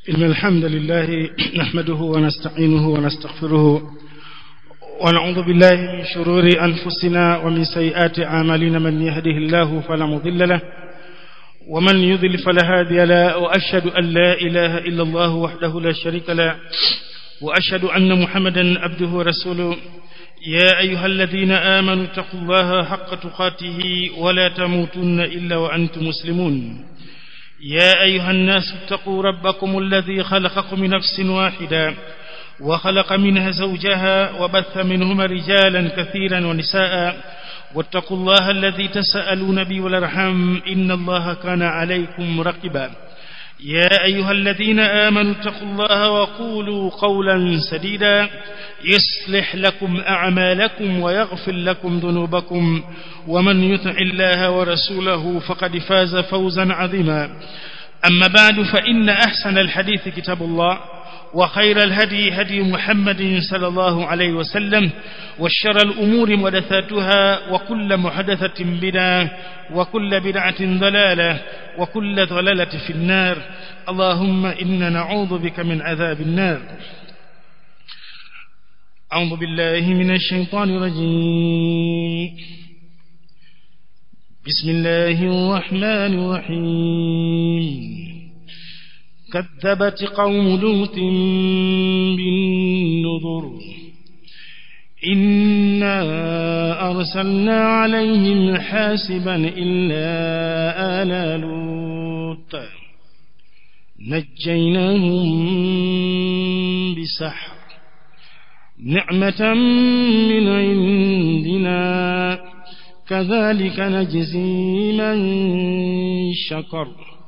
إن الحمد لله نحمده ونستعينه ونستغفره ونعوذ بالله من شرور أنفسنا ومن سيئات أعمالنا من يهده الله فلا مضل له ومن يضل فلا هادي له وأشهد أن لا إله إلا الله وحده لا شريك له وأشهد أن محمدا عبده ورسوله يا أيها الذين آمنوا اتقوا الله حق تقاته ولا تموتن إلا وأنتم مسلمون يا أيها الناس اتقوا ربكم الذي خلقكم من نفس واحدة وخلق منها زوجها وبث منهما رجالا كثيرا ونساء واتقوا الله الذي تسألون به والارحام إن الله كان عليكم رقبا يا أيها الذين آمنوا اتقوا الله وقولوا قولا سديدا يصلح لكم أعمالكم ويغفر لكم ذنوبكم ومن يطع الله ورسوله فقد فاز فوزا عظيما أما بعد فإن أحسن الحديث كتاب الله وخير الهدي هدي محمد صلى الله عليه وسلم والشر الأمور محدثاتها وكل محدثة بدعة وكل بدعة ضلالة وكل ضلالة في النار اللهم إنا نعوذ بك من عذاب النار أعوذ بالله من الشيطان الرجيم بسم الله الرحمن الرحيم كذبت قوم لوط بالنذر إنا أرسلنا عليهم حاسبا إلا آل لوط نجيناهم بسحر نعمة من عندنا كذلك نجزي من شكر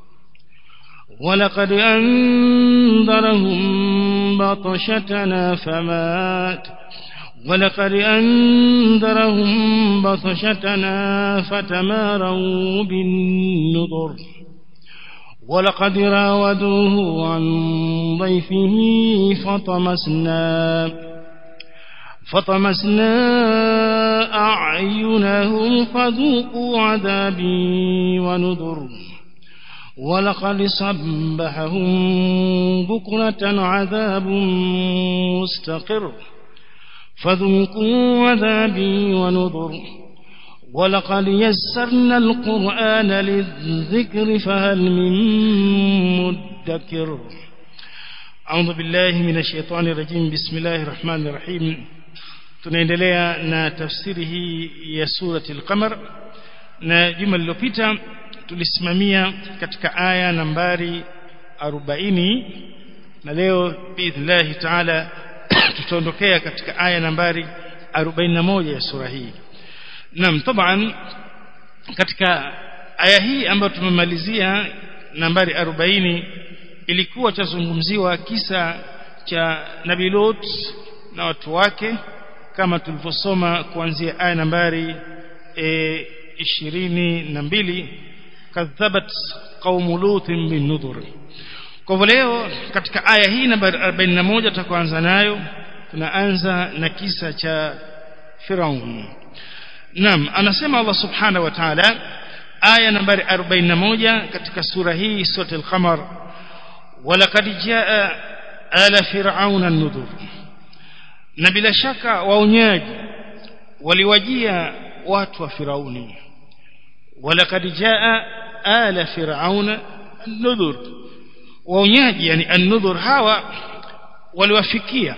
ولقد أنذرهم بطشتنا فمات ولقد أنذرهم بطشتنا فتماروا بالنذر ولقد راودوه عن ضيفه فطمسنا فطمسنا أعينهم فذوقوا عذابي ونذر ولقد صبحهم بكرة عذاب مستقر فذوقوا عذابي ونذر ولقد يسرنا القرآن للذكر فهل من مدكر أعوذ بالله من الشيطان الرجيم بسم الله الرحمن الرحيم tunaendelea na tafsiri hii ya surati al-qamar na juma lililopita tulisimamia katika aya nambari 40 na leo biidhnillah taala tutaondokea katika aya nambari 41 ya sura hii naam taban katika aya hii ambayo tumemalizia nambari 40 ilikuwa chazungumziwa kisa cha Nabii Lot na watu wake kama tulivyosoma kuanzia aya nambari e, ishirini na mbili kadhabat qaumu lutin bin nudhur kwa hivyo leo katika aya hii nambari 41 tutakuanza nayo tunaanza na kisa cha Firaun Naam anasema Allah subhanahu wa ta'ala aya nambari 41 katika sura hii sura al-qamar walaqad jaa ala fir'auna an-nudhur na bila shaka waonyaji waliwajia watu wa Firauni walaqad jaa ala fir'auna an-nudhur waonyaji yani an-nudhur hawa waliwafikia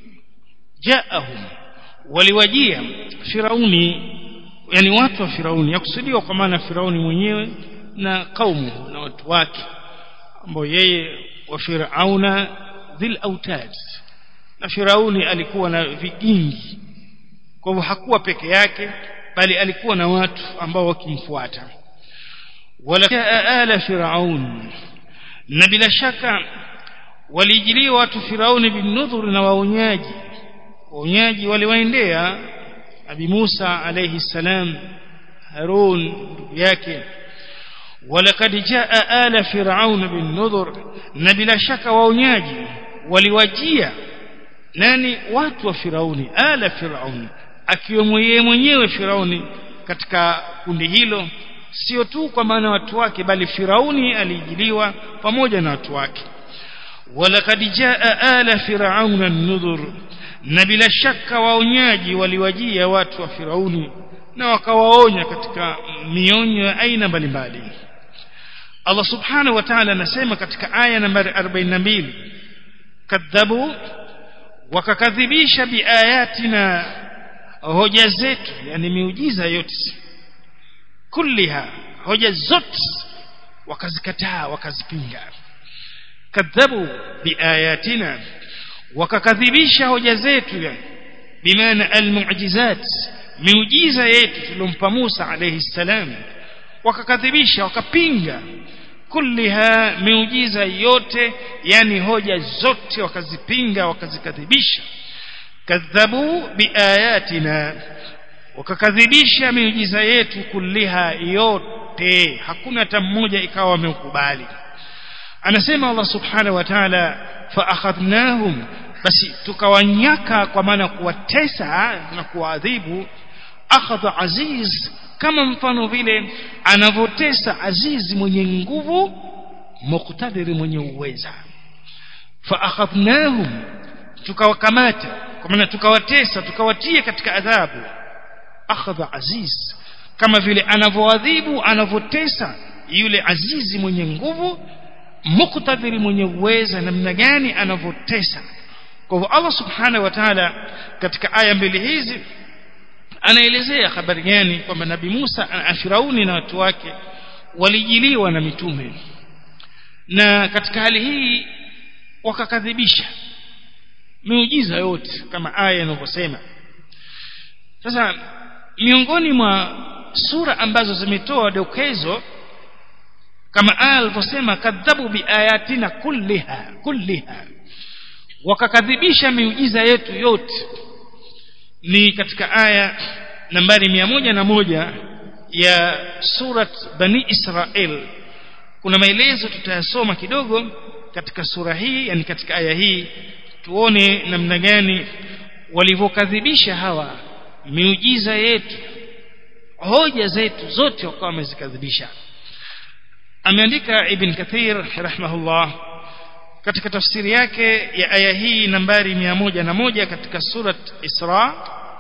jaahum waliwajia Firauni yani watu wa Firauni yakusudiwa kwa maana Firauni mwenyewe na kaumu na watu wake ambao yeye wa Firauna dhil autad na Firauni alikuwa na vigingi kwa hivyo hakuwa peke yake bali alikuwa na watu ambao wakimfuata wala ala firaun na bila shaka walijiliwa watu Firauni binudhur na waonyaji waonyaji waliwaendea Abi Musa alayhi salam Harun ndugu yake walaqad jaa ala fir'aun bin nudhur na bila shaka waonyaji waliwajia nani watu wa Firauni ala Firauni akiwemo yeye mwenyewe Firauni katika kundi hilo sio tu kwa maana watu wake bali Firauni alijiliwa pamoja na watu wake walaqad jaa ala firauna an-nudhur na bila shaka waonyaji waliwajia watu wa Firauni na wakawaonya katika mionyo ya aina mbalimbali Allah subhanahu wa ta'ala anasema katika aya nambari 42 kadhabu wakakadhibisha biayatina hoja zetu yani miujiza yote kulliha hoja zote wakazikataa wakazipinga kadhabu biayatina wakakadhibisha hoja zetu yani bimaana almu'jizat miujiza yetu tulompa Musa alayhi salam wakakadhibisha wakapinga kulliha miujiza yote yani hoja zote wakazipinga wakazikadhibisha kadhabu biayatina wakakadhibisha miujiza yetu kulliha yote hakuna hata mmoja ikawa wamekubali anasema Allah subhanahu wa ta'ala fa akhadnahum basi tukawanyaka kwa maana kuwatesa na kuadhibu akhadha aziz kama mfano vile anavotesa azizi mwenye nguvu muqtadiri mwenye uweza fa akhadnahum tukawakamata kwa maana tukawatesa tukawatia katika adhabu akhadha aziz kama vile anavoadhibu anavotesa yule azizi mwenye nguvu muqtadiri mwenye uweza namna gani anavotesa kwa hivyo Allah subhanahu wa ta'ala katika aya mbili hizi anaelezea habari gani kwamba nabii Musa na Firauni na watu wake walijiliwa na mitume na katika hali hii wakakadhibisha miujiza yote kama aya inavyosema sasa miongoni mwa sura ambazo zimetoa dokezo kama aya alivyosema kadhabu biayatina kulliha kulliha wakakadhibisha miujiza yetu yote ni katika aya nambari mia moja na moja ya surat bani israel kuna maelezo tutayasoma kidogo katika sura hii yani katika aya hii tuone namna gani walivyokadhibisha hawa miujiza yetu hoja zetu zote wakawa wamezikadhibisha ameandika ibn kathir rahimahullah katika tafsiri yake ya aya hii nambari mia moja na moja katika surat Isra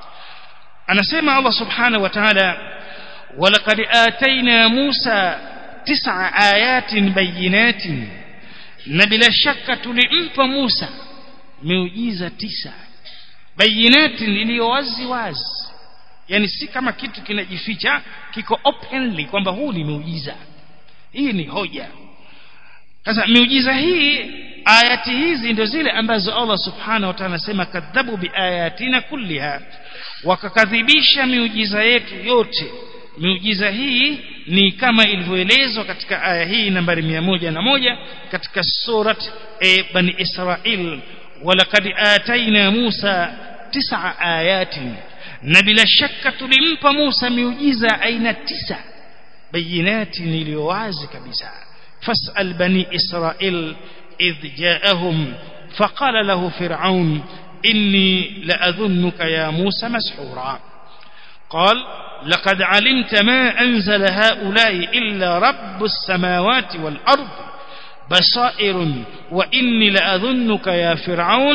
anasema Allah subhanahu wa ta'ala walaqad atayna Musa tis'a ayatin bayinatin na bila shaka tulimpa Musa miujiza tisa bayinatin iliyo wazi wazi yani si kama kitu kinajificha kiko openly kwamba huu ni muujiza hii ni hoja sasa miujiza hii ayati hizi ndio zile ambazo Allah subhanahu wa ta'ala anasema kadhabu biayatina kulliha wakakadhibisha miujiza yetu yote miujiza hii ni kama ilivyoelezwa katika aya hii nambari mia moja na moja katika surat e, bani israil walaqad ataina musa tisa ayatin na bila shaka tulimpa musa miujiza aina tisa bayinatin iliyo wazi kabisa fasal bani israil إذ جاءهم فقال له فرعون إني لأظنك يا موسى مسحورا قال لقد علمت ما أنزل هؤلاء إلا رب السماوات والأرض بصائر وإني لأظنك يا فرعون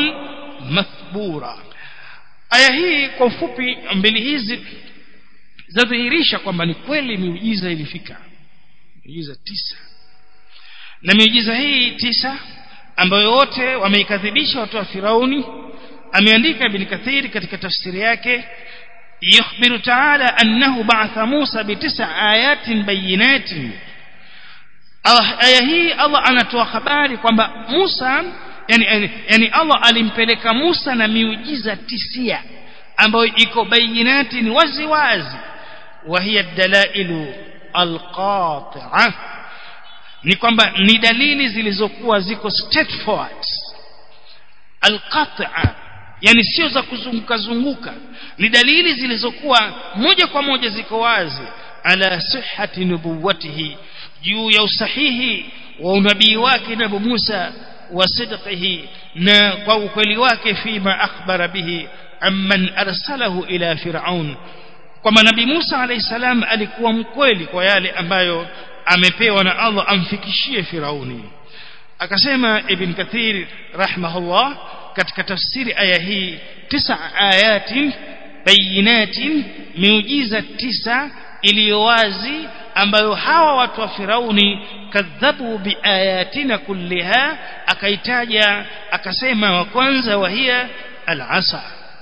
مثبورا aya hii kwa ufupi mbili hizi zadhihirisha kwamba ni kweli miujiza ilifika miujiza tisa na miujiza hii tisa ambayo wote wameikadhibisha watu wa Firauni ameandika Ibn Kathir katika tafsiri yake yukhbiru ta'ala annahu ba'atha Musa bitisa ayatin bayinatin aya hii Allah anatoa habari kwamba Musa yani, yani Allah alimpeleka Musa na miujiza tisia ambayo iko bayinatin wazi wazi wa hiya dalailu alqati'ah ni kwamba ni dalili zilizokuwa ziko straightforward alqat'a yani sio za kuzunguka zunguka ni dalili zilizokuwa moja kwa moja ziko wazi ala sihhati nubuwatihi juu ya usahihi wa unabii wake nabii Musa wa sidqihi na kwa ukweli wake fima akhbara bihi amman arsalahu ila fir'aun kwamba nabii Musa alayhi salam alikuwa mkweli kwa yale ambayo amepewa na Allah amfikishie Firauni akasema ibn kathir rahimahullah katika tafsiri aya hii tisa ayatin bayinatin miujiza tisa iliyo wazi ambayo hawa watu wa Firauni kadhabu biayatina kulliha akaitaja akasema wa kwanza wahia al-asa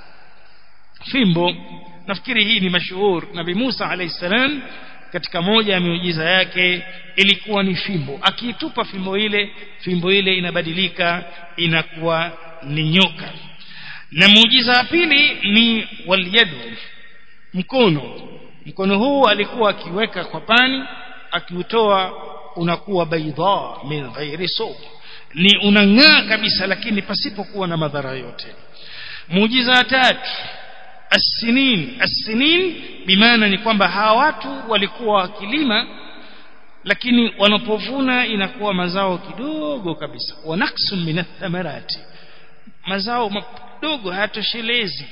fimbo nafikiri hii ni mashuhur nabii Musa alayhi salam katika moja ya miujiza yake ilikuwa ni fimbo akiitupa fimbo ile fimbo ile inabadilika inakuwa ni nyoka na muujiza wa pili ni walyadu mkono mkono huu alikuwa akiweka kwa pani akiutoa unakuwa baidha min ghairi sawb ni unang'aa kabisa lakini pasipokuwa na madhara yote muujiza wa tatu as-sinin as-sinin bimaana ni kwamba hawa watu walikuwa wakilima lakini wanapovuna inakuwa mazao kidogo kabisa wanaksu min athamarati mazao madogo hayatoshelezi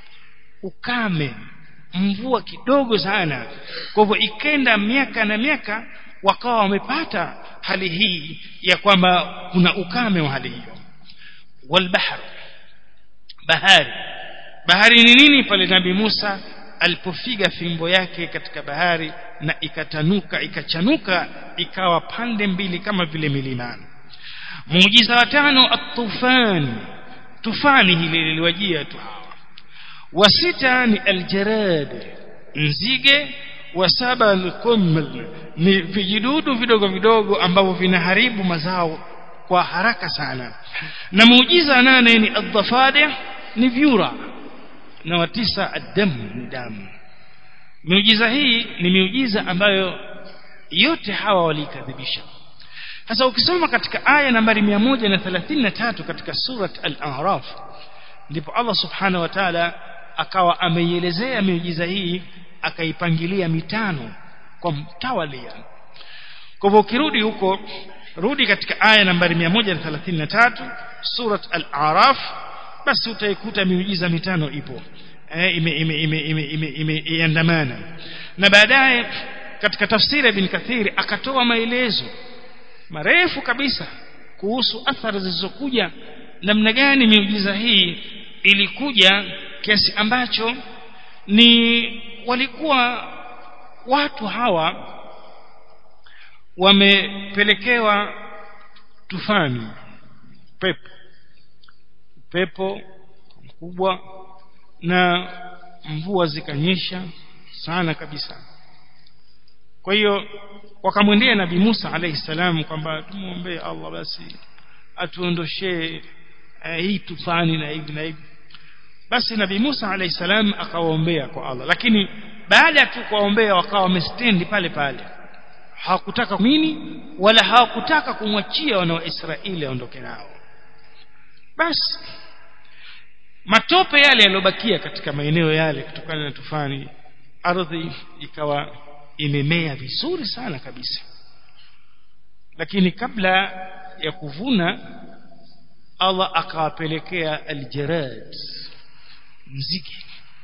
ukame mvua kidogo sana kwa hivyo ikenda miaka na miaka wakawa wamepata hali hii ya kwamba kuna ukame wa hali hiyo walbahr bahari bahari ni nini pale nabii Musa alipofiga fimbo yake katika bahari na ikatanuka ikachanuka ikawa pande mbili kama vile milimani muujiza wa tano at-tufan tufani hili liliwajia tu hawa wa sita ni aljarad nzige wa saba alkuml ni vijidudu vidogo vidogo ambavyo vinaharibu mazao kwa haraka sana na muujiza nane ni adhafadi ni vyura na wa tisa adamu ni damu miujiza hii ni miujiza ambayo yote hawa walikadhibisha sasa ukisoma katika aya nambari 133 katika surat al-a'raf ndipo Allah subhanahu wa ta'ala akawa ameielezea miujiza hii akaipangilia mitano kwa mtawalia kwa hivyo ukirudi huko rudi katika aya nambari 133 surat al-a'raf basi utaikuta miujiza mitano ipo eh, ime ime ime ime ime imeandamana na baadaye katika tafsiri ibn kathiri akatoa maelezo marefu kabisa kuhusu athari zilizokuja namna gani miujiza hii ilikuja kiasi ambacho ni walikuwa watu hawa wamepelekewa tufani pepo pepo mkubwa na mvua zikanyesha sana kabisa kwa hiyo wakamwendea nabii Musa alayhi salam kwamba tumuombee Allah basi atuondoshee eh, hii tufani na hivi na hivi basi nabii Musa alayhi salam akawaombea kwa Allah lakini baada ya tu kuwaombea wakawa wamestendi pale pale hawakutaka mini wala hawakutaka kumwachia wana wa Israeli aondoke nao basi matope yale yaliyobakia katika maeneo yale kutokana na tufani ardhi ikawa imemea vizuri sana kabisa lakini kabla ya kuvuna Allah akawapelekea aljarad nzige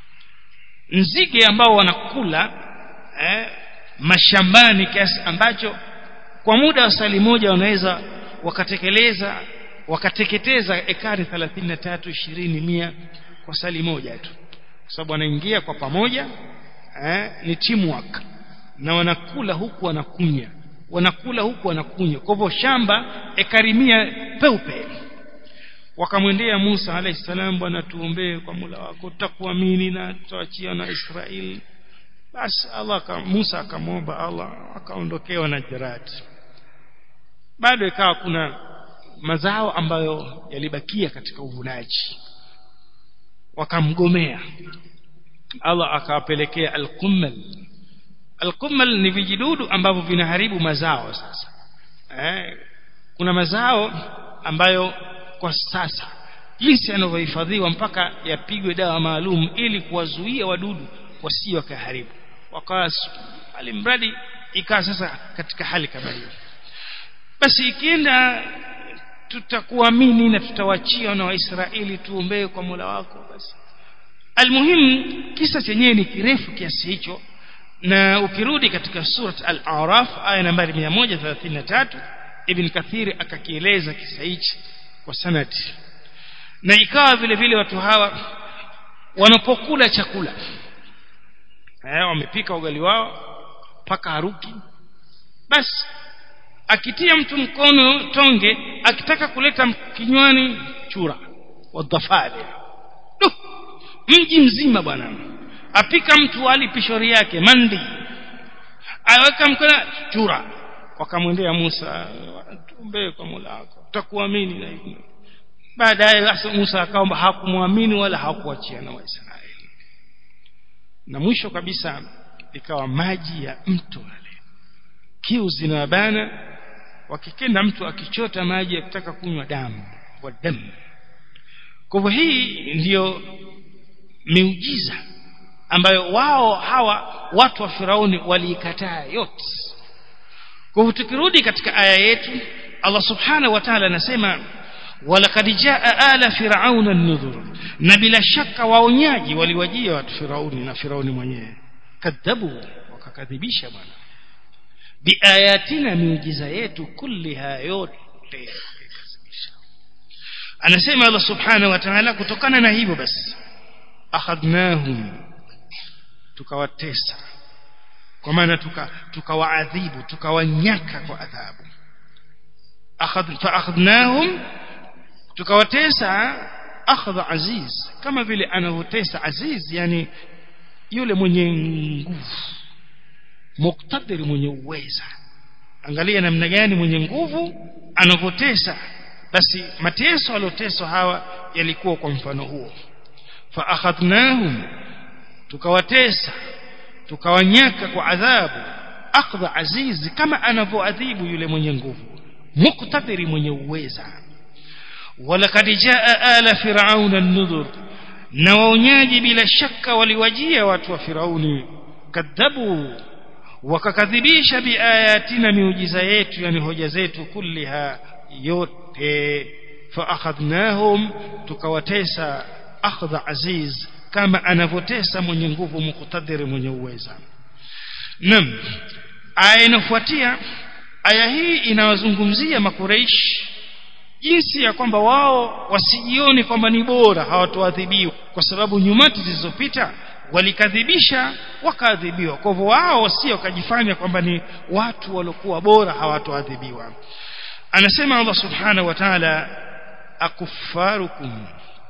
nzige ambao wanakula eh, mashambani kiasi ambacho kwa muda wa sali moja wanaweza wakatekeleza wakateketeza ekari 33 20 mia kwa sali moja tu kwa sababu wanaingia kwa pamoja eh, ni teamwork na wanakula huku wanakunya wanakula huku wanakunya kwa hivyo shamba ekari mia peupe wakamwendea Musa alayhi salam bwana tuombee kwa Mola wako tutakuamini na tutaachia na Israeli basi Allah ka, Musa akamwomba Allah akaondokewa na jarad bado ikawa kuna mazao ambayo yalibakia katika uvunaji wakamgomea Allah akawapelekea al-kummal al-kummal ni vijidudu ambavyo vinaharibu mazao sasa eh, kuna mazao ambayo kwa sasa jinsi yanavyohifadhiwa mpaka yapigwe dawa maalum ili kuwazuia wadudu wasije wakaharibu wakawa alimradi ikawa sasa katika hali kama hiyo basi ikienda tutakuamini na tutawachia na waisraeli tuombee kwa Mola wako basi almuhimu kisa chenyewe ni kirefu kiasi hicho na ukirudi katika surat al-A'raf aya nambari 133 ibn kathir akakieleza kisa hichi kwa sanadi na ikawa vile vile watu hawa wanapokula chakula eh wamepika ugali wao paka haruki basi akitia mtu mkono tonge akitaka kuleta kinywani chura wadhafari mji mzima bwana apika mtu wali pishori yake mandi aweka mkono chura wakamwendea Musa tuombe kwa Mola wako tutakuamini na hivyo baadaye Musa akaomba hakumwamini wala hakuachia na Waisraeli na mwisho kabisa ikawa maji ya mto wale kiu zinabana wakikenda mtu akichota maji akitaka kunywa damu wa damu kwa hivyo hii ndiyo miujiza ambayo wao hawa watu wa Firauni waliikataa yote kwa hivyo tukirudi katika aya yetu Allah subhanahu wa ta'ala anasema walaqad jaa ala firauna an-nudhur na bila shaka waonyaji waliwajia watu Firauni na Firauni mwenyewe kadhabu wakakadhibisha bwana biayatina miujiza yetu kulliha yote anasema Allah subhanahu wa ta'ala kutokana na hivyo basi akhadnahum tukawatesa kwa maana tukawaadhibu tukawanyaka kwa adhabu akhadh fa akhadnahum tukawatesa akhdha aziz kama vile anavyotesa aziz yani yule mwenye nguvu muktadiri mwenye uweza angalia namna gani mwenye nguvu anavyotesa basi mateso alioteswa hawa yalikuwa kwa mfano huo fa akhadnahum tukawatesa tukawanyaka kwa adhabu akhdha azizi kama anavyoadhibu yule mwenye nguvu muktadiri mwenye uweza walakad jaa ala firauna an-nudhur na waonyaji bila shaka waliwajia watu wa firauni kadhabu wakakadhibisha biayatina miujiza yetu yani hoja zetu kulliha yote fa akhadnahum tukawatesa akhdha aziz kama anavyotesa mwenye nguvu muktadiri mwenye uweza nam aya inafuatia aya hii inawazungumzia makureishi jinsi ya kwamba wao wasijione kwamba ni bora hawatoadhibiwa kwa sababu nyumati zilizopita walikadhibisha wakaadhibiwa kwa hivyo wao wasio wakajifanya kwamba ni watu waliokuwa bora hawatoadhibiwa anasema Allah subhanahu wa ta'ala akuffarukum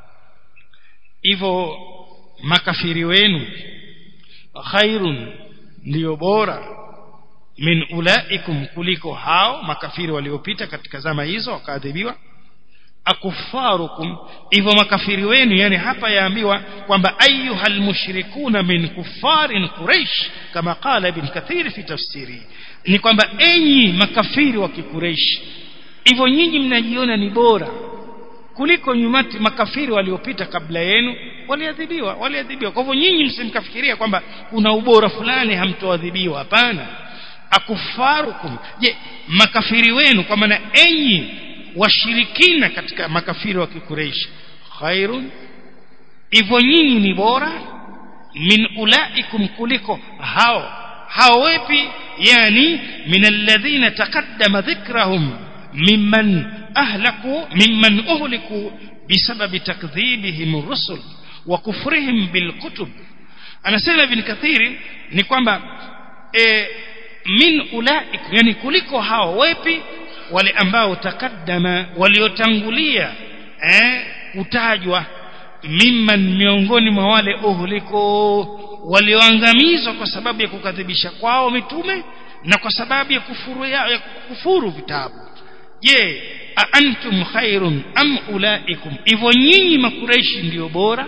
hivyo makafiri wenu khairun ndio bora min ulaikum kuliko hao makafiri waliopita katika zama hizo wakaadhibiwa akufarukum hivyo makafiri wenu yani hapa yaambiwa kwamba ayuhal mushrikuna min kufarin quraish kama qala ibn kathir fi tafsiri ni kwamba enyi makafiri wa kikureish hivyo nyinyi mnajiona ni bora kuliko nyumati makafiri waliopita kabla yenu waliadhibiwa waliadhibiwa kwa hivyo nyinyi msimkafikiria kwamba kuna ubora fulani hamtoadhibiwa hapana akufarukum je makafiri wenu kwa maana enyi washirikina katika makafiri wa kikureishi khairun hivyo nyinyi ni bora min ulaikum kuliko hao hao wepi yani min alladhina taqaddama dhikrahum mimman ahlaku mimman uhliku bisababi takdhibihim rusul wa kufrihim bilkutub anasema ibn kathiri ni kwamba e, min ulaik yani kuliko hao wepi wale ambao takaddama waliotangulia eh kutajwa mimman miongoni mwa wale uhliko walioangamizwa kwa sababu ya kukadhibisha kwao mitume na kwa sababu ya kufuru ya, ya kufuru vitabu je antum khairun am ulaikum hivyo nyinyi makureishi ndiyo bora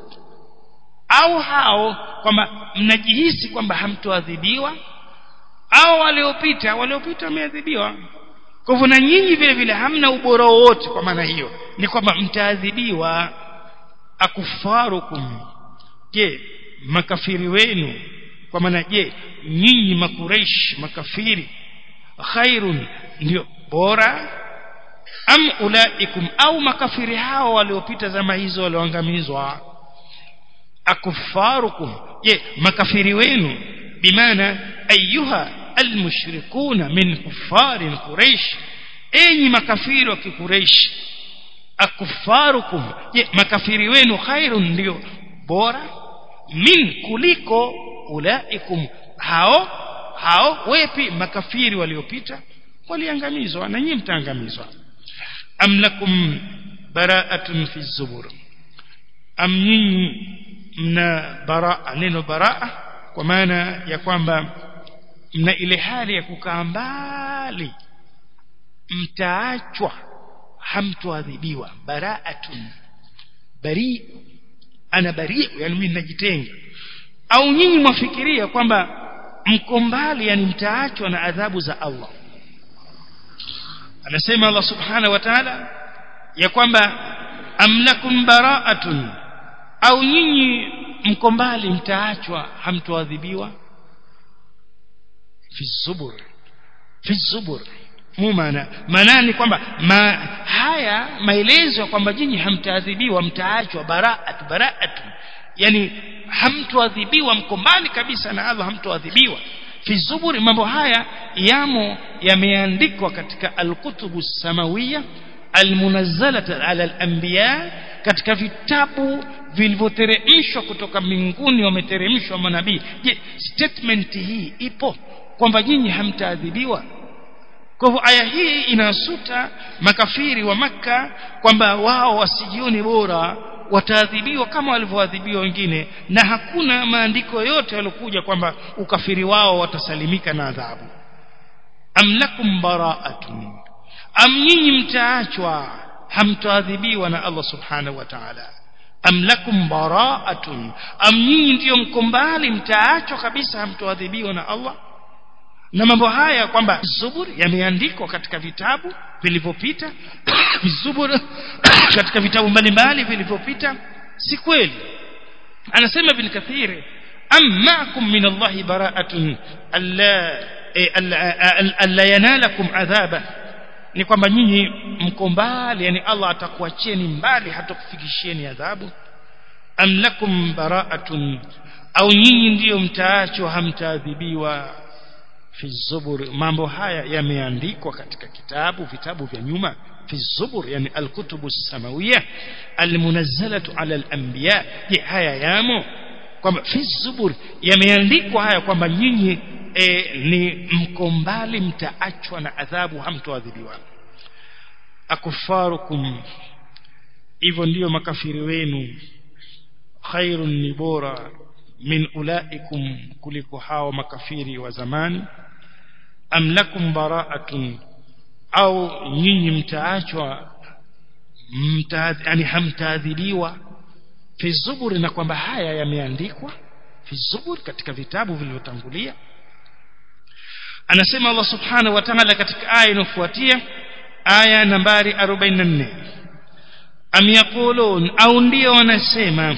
au hao kwamba mnajihisi kwamba hamtoadhibiwa au waliopita waliopita wameadhibiwa kwa hivyo na nyinyi vile vile hamna ubora wowote kwa maana hiyo ni kwamba mtaadhibiwa akufarukum je makafiri wenu kwa maana je nyinyi makureish makafiri khairun ndio bora am ulaikum au makafiri hao waliopita zama hizo walioangamizwa akufarukum je makafiri wenu bimaana ayuha almushrikuna min kuffari quraish enyi makafiri wa kikureishi akufarukum je makafiri wenu khairun ndio bora min kuliko ulaikum hao hao wepi makafiri waliopita waliangamizwa na nyinyi mtaangamizwa am lakum bara'atun fi zubur am nyinyi mna baraa neno baraa kwa maana ya kwamba mna ile hali ya kukaa mbali mtaachwa hamtoadhibiwa baraatun bari ana bari yani mimi najitenga au nyinyi mwafikiria kwamba mko mbali yani mtaachwa na adhabu za Allah anasema Allah subhanahu wa ta'ala ya kwamba amlakum bara'atun au nyinyi mko mbali mtaachwa hamtoadhibiwa fi zubur fi zubur mu maana maana ni kwamba ma, haya maelezo kwamba nyinyi hamtaadhibiwa mtaachwa bara'at bara'at yani hamtoadhibiwa mko mbali kabisa na Allah hamtoadhibiwa fi zuburi mambo haya yamo yameandikwa katika alkutubu samawiya almunazzalata ala alanbiya katika vitabu vilivyoteremshwa kutoka mbinguni wameteremshwa manabii je statement hii ipo kwamba nyinyi hamtaadhibiwa kwa hivyo aya hii inasuta makafiri wa maka kwamba wao wasijioni bora wataadhibiwa kama walivyoadhibiwa wengine na hakuna maandiko yote yaliokuja kwamba ukafiri wao watasalimika na adhabu am lakum bara'atun am nyinyi mtaachwa hamtaadhibiwa na Allah subhanahu wa ta'ala am lakum bara'atun am nyinyi ndiyo mko mbali mtaachwa kabisa hamtoadhibiwa na Allah na mambo haya kwamba zubur yameandikwa katika vitabu vilivyopita zubur katika vitabu mbalimbali vilivyopita si kweli anasema ibn kathir ammakum min Allah bara'atun alla alla yanalakum adhaba ni kwamba nyinyi mko mbali yani Allah atakuachieni mbali hatakufikishieni adhabu am lakum bara'atun au nyinyi ndiyo mtaachwa hamtaadhibiwa fi zubur mambo haya yameandikwa katika kitabu vitabu vya nyuma fi zubur yani alkutubu samawiyya almunazzalatu ala alanbiya je haya yamo kwamba fi zubur yameandikwa haya kwamba nyinyi e, ni mko mbali mtaachwa na adhabu hamtoadhibiwa akufarukum hivyo ndiyo makafiri wenu khairun ni bora min ulaikum kuliko hao makafiri wa zamani am lakum bara'atun au nyinyi mtaachwa mta, yani hamtaadhibiwa fi zuburi na kwamba haya yameandikwa fi zuburi katika vitabu vilivyotangulia anasema Allah subhanahu wa ta'ala katika aya inayofuatia aya nambari 44 am yaqulun au ndio wanasema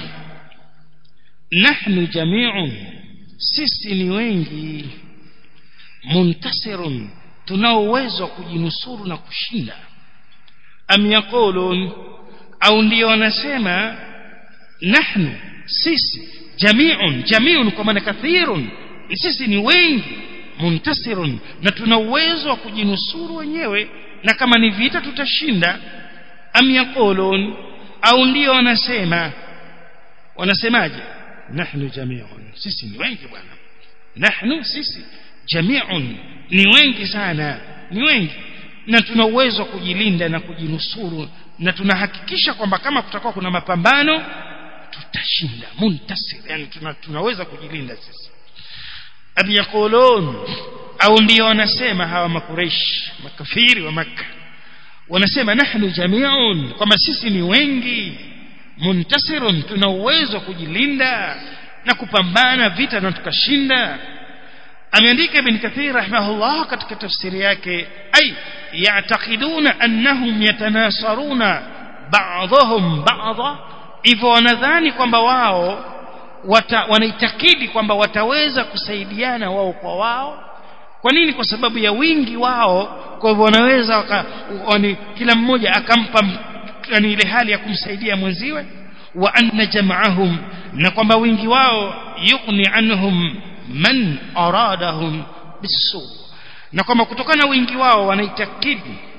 nahnu jami'un sisi ni wengi muntasirun tunao uwezo wa kujinusuru na kushinda am yaqulun au ndio wanasema nahnu sisi jami'un jami'un kwa maana kathirun sisi ni wengi muntasirun na tuna uwezo wa kujinusuru wenyewe na kama ni vita tutashinda am yaqulun au ndio wanasema wanasemaje nahnu jami'un sisi ni wengi bwana nahnu sisi jami'un ni wengi sana ni wengi na tuna uwezo wa kujilinda na kujinusuru na tunahakikisha kwamba kama kutakuwa kuna mapambano tutashinda muntasir yani tuna, tunaweza kujilinda sisi am yaqulun au ndio wanasema hawa makureish makafiri wa makka wanasema nahnu jami'un kwamba sisi ni wengi muntasirun tuna uwezo wa kujilinda na kupambana vita na tukashinda ameandika ibn kathir rahimahullah katika tafsiri yake ay ya'taqiduna annahum yatanasaruna ba'dhum ba'dha hivyo wanadhani kwamba wao wata, wanaitakidi kwamba wataweza kusaidiana wao kwa wao kwa nini kwa sababu ya wingi wao kwa hivyo wanaweza waka, wani, kila mmoja akampa yani ile hali ya kumsaidia mwenziwe wa anna jam'ahum na kwamba wingi wao yughni anhum man aradahum bisu na kwamba kutokana wingi wao wanaitakidi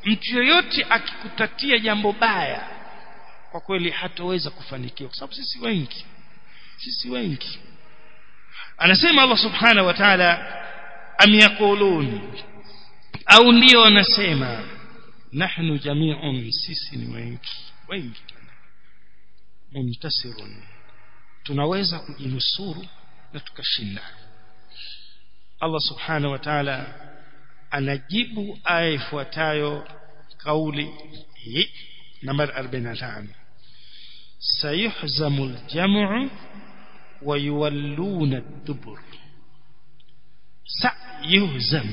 mtu yoyote akikutatia jambo baya kwa kweli hatoweza kufanikiwa kwa sababu sisi wengi sisi wengi anasema Allah subhanahu wa ta'ala am yaqulun au ndio wanasema nahnu jami'un sisi ni wengi wengi muntasirun tunaweza kujinusuru na tukashinda Allah subhanahu wa ta'ala anajibu aya ifuatayo kauli hii nambari 45 sayuhzamu aljam'u wa yuwalluna ad-dubur sayuhzam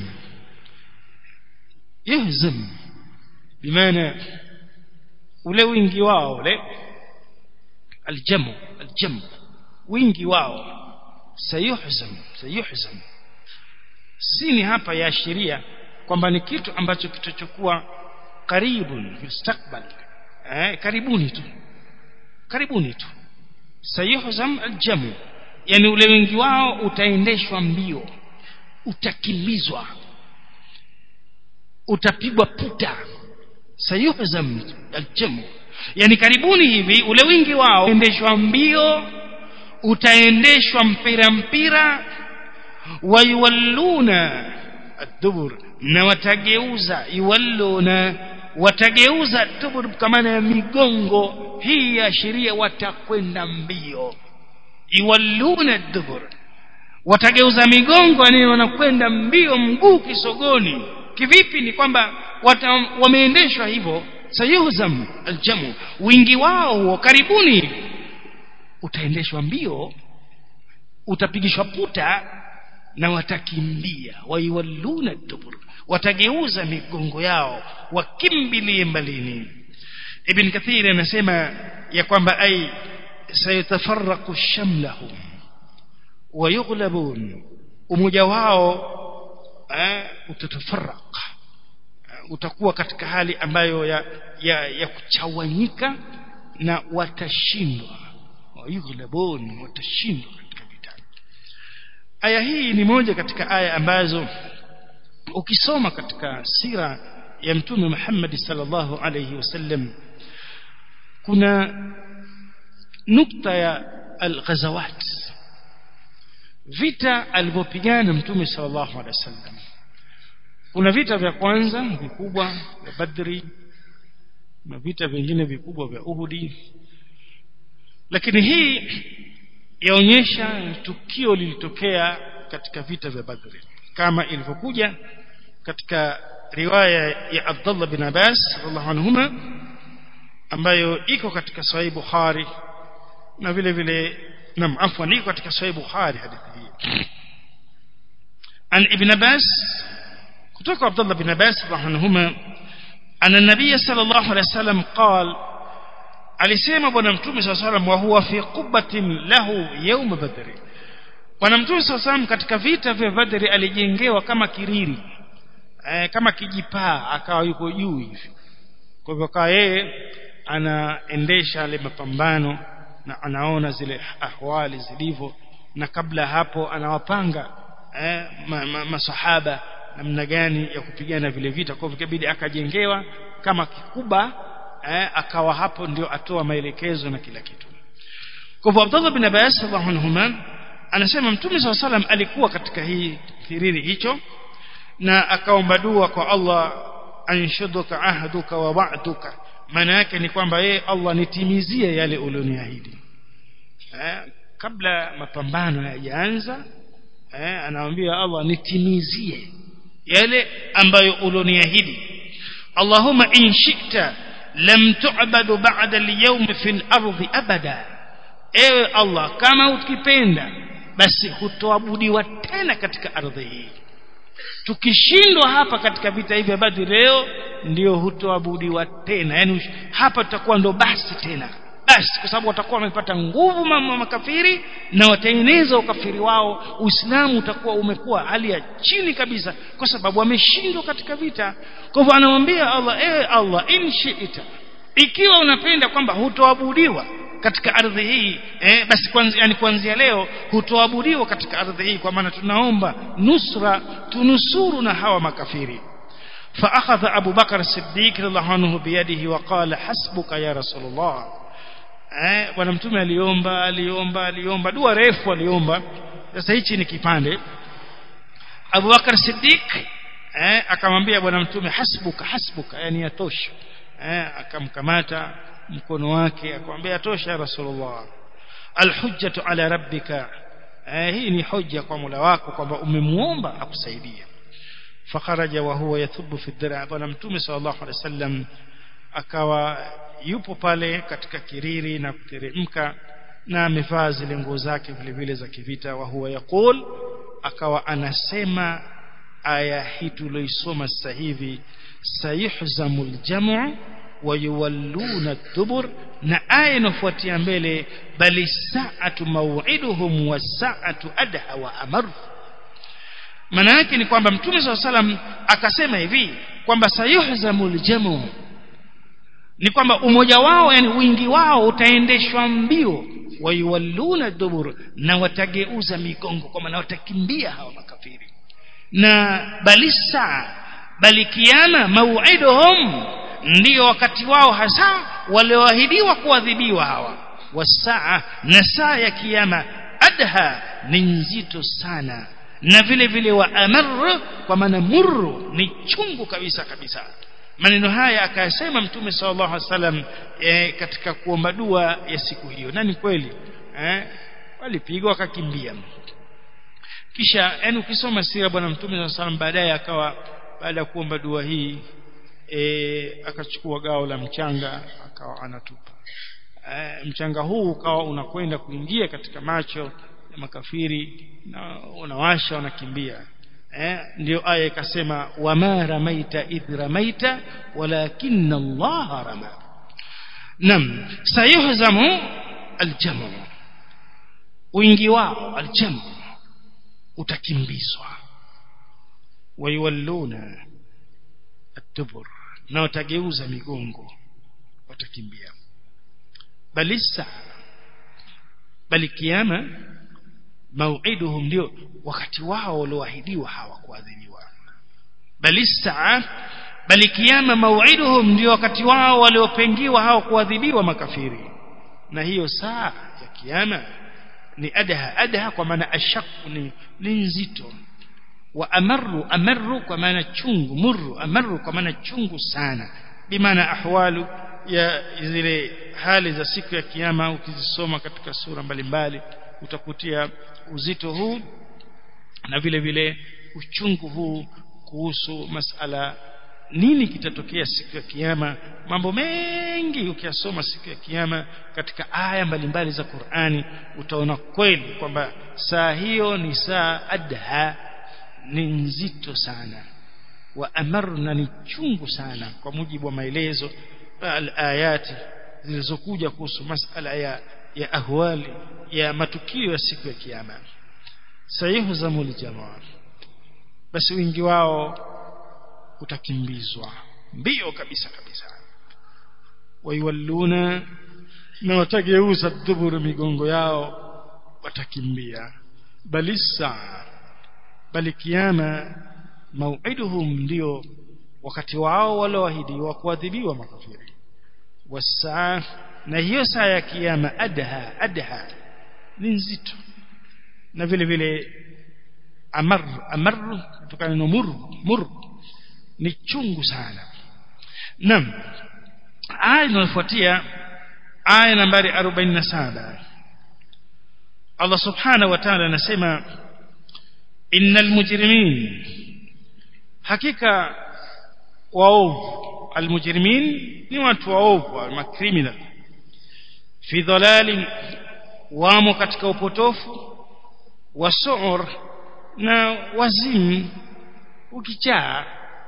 yuhzam bimaana ule wingi wao ule aljamu aljamu wingi wao sayuhzam sayuhzam sini hapa yaashiria kwamba ni kitu ambacho kitachokuwa karibun mustakbal eh, karibuni tu karibuni tu sayuhzam aljamu yani ule wengi wao utaendeshwa mbio utakimbizwa utapigwa puta sayuhzam aljamu yani karibuni hivi ule wingi wao utaendeshwa mbio utaendeshwa mpira mpira wayuwalluna ad-dubur na watageuza yuwalluna watageuza dubur kama ya migongo hii ya sheria watakwenda mbio yuwalluna ad-dubur watageuza migongo yani wanakwenda mbio mguu kisogoni kivipi ni kwamba wameendeshwa hivyo sayuhzam aljamu wingi wao huo karibuni utaendeshwa mbio utapigishwa puta na watakimbia waiwalluna dubur watageuza migongo yao wakimbilie mbalini ibn kathir anasema ya kwamba ai sayatafarraqu shamlahum wayughlabun umoja wao eh, utatafarraq utakuwa katika hali ambayo ya, ya, ya kuchawanyika na watashindwa wayughlabun watashindwa katika vita aya hii ni moja katika aya ambazo ukisoma katika sira ya mtume Muhammad sallallahu alayhi wasallam kuna nukta ya al-ghazawat vita alivyopigana mtume sallallahu alayhi wasallam kuna vita vya kwanza vikubwa vya Badri na vita vingine vikubwa vya Uhudi lakini hii yaonyesha tukio lilitokea katika vita vya Badri kama ilivyokuja katika riwaya ya Abdullah bin Abbas radhiallahu anhuma ambayo iko katika Sahih Bukhari na vile vile nam afwan iko katika Sahih Bukhari hadithi hii an Ibn Abbas kutoka Abdullah bin Abbas radhiallahu anhuma أن النبي صلى الله عليه وسلم قال alisema bwana mtume صلى الله عليه وسلم وهو في قبة له يوم بدر bwana mtume صلى الله عليه وسلم katika vita vya Badri alijengewa kama kiriri eh, kama kijipaa akawa yuko juu hivi kwa hivyo akawa yeye anaendesha yale mapambano na anaona zile ahwali zilivyo na kabla hapo anawapanga eh, ma, ma, masahaba namna gani ya kupigana vile vita kwa hivyo ikabidi akajengewa kama kikuba eh, akawa hapo ndio atoa maelekezo na kila kitu kwa hivyo Abdullah bin Abbas radhiallahu anhuma anasema mtume SAW salam alikuwa katika hii kiriri hicho na akaomba dua kwa Allah anshuduka ahduka wa wa'duka maana yake ni kwamba yeye Allah nitimizie yale ulioniahidi eh, kabla mapambano hayajaanza eh, anaambia Allah nitimizie yale ambayo ulioniahidi Allahumma in shi'ta lam tu'badu ba'da al-yawm fil ardi abada ewe Allah kama ukipenda basi hutoabudiwa tena katika ardhi hii tukishindwa hapa katika vita hivi vya Badri leo ndio hutoabudiwa tena yani hapa tutakuwa ndo basi tena basi kwa sababu watakuwa wamepata nguvu mama makafiri na wataeneza ukafiri wao Uislamu utakuwa umekuwa hali ya chini kabisa kwa sababu wameshindwa katika vita kwa hivyo anamwambia Allah ewe Allah in shi'ita ikiwa unapenda kwamba hutoabudiwa katika ardhi hii eh, basi kwanza yani kuanzia leo hutoabudiwa katika ardhi hii kwa maana tunaomba nusra tunusuru na hawa makafiri فأخذ أبو بكر الصديق رضي الله عنه بيده وقال حسبك يا رسول الله eh bwana mtume aliomba aliomba aliomba dua refu aliomba sasa hichi ni kipande Abu Bakar Siddiq eh akamwambia bwana mtume hasbuka hasbuka yani yatosha eh akamkamata mkono wake akamwambia yatosha Rasulullah alhujjatu ala rabbika eh hii ni hoja kwa Mola wako kwamba umemuomba akusaidie fakharaja wa huwa yathubu fi dhira bwana mtume sallallahu alaihi wasallam akawa yupo pale katika kiriri na kuteremka na amevaa zile nguo zake vile vile za kivita wa huwa yaqul akawa anasema aya hii tuloisoma sasa hivi sayuhzamul jam'u wa yuwalluna dubur na aya inafuatia mbele bali sa'atu maw'iduhum wa sa'atu adha wa amar maana yake ni kwamba mtume swalla salam akasema hivi kwamba sayuhzamul jam'u ni kwamba umoja wao yani wingi wao utaendeshwa mbio wayuwalluna dubur na watageuza migongo kwa maana watakimbia hawa makafiri na balisa bali kiama mau'iduhum ndio wakati wao hasa walioahidiwa kuadhibiwa hawa wasaa na saa ya kiyama adha ni nzito sana na vile vile wa amar kwa maana murru ni chungu kabisa kabisa maneno haya akayasema mtume sallallahu alaihi wasallam e, katika kuomba dua ya siku hiyo na ni kweli eh walipigwa wakakimbia kisha yani ukisoma sira bwana mtume sallallahu alaihi wasallam baadaye akawa baada ya kuomba dua hii e, akachukua gao la mchanga akawa anatupa e, mchanga huu ukawa unakwenda kuingia katika macho ya makafiri na unawasha wanakimbia eh, ndio aya ikasema wama ramaita idh ramaita walakinna Allah rama nam sayuhzamu aljamu wingi wao aljamu utakimbizwa wayuwalluna atubur na watageuza migongo watakimbia bali saa bali kiama mauiduhum ndio wakati wao walioahidiwa hawakuadhibiwa bali saa bali kiama mauiduhum ndio wakati wao waliopengiwa hawakuadhibiwa makafiri na hiyo saa ya kiama ni adha adha kwa maana ashaku ni, ni nzito wa amaru amaru kwa maana chungu murru amaru kwa maana chungu sana bimaana ahwalu ya zile hali za siku ya kiyama ukizisoma katika sura mbalimbali utakutia uzito huu na vile vile uchungu huu kuhusu masala nini kitatokea siku ya kiyama mambo mengi ukiyasoma siku ya kiyama katika aya mbalimbali za Qur'ani utaona kweli kwamba saa hiyo ni saa adha ni nzito sana wa amarna ni chungu sana kwa mujibu wa maelezo al-ayati zilizokuja kuhusu masala ya ya ahwali ya matukio ya siku ya kiyama sayuhzamul jamaa basi wingi wao utakimbizwa mbio kabisa kabisa waiwalluna na watageuza duburu migongo yao watakimbia bali saa bali kiyama mauiduhum ndio wakati wao walioahidiwa kuadhibiwa makafiri wasaa na hiyo saa ya kiyama adha adha ni nzito na vile vile amar amar kutokana na mur mur ni chungu sana naam aya inayofuatia aya nambari 47 Allah subhanahu wa ta'ala anasema innal mujrimin hakika waovu almujrimin ni watu waovu makriminal fi dhalalin wamo katika upotofu wa su'ur na wazimu ukichaa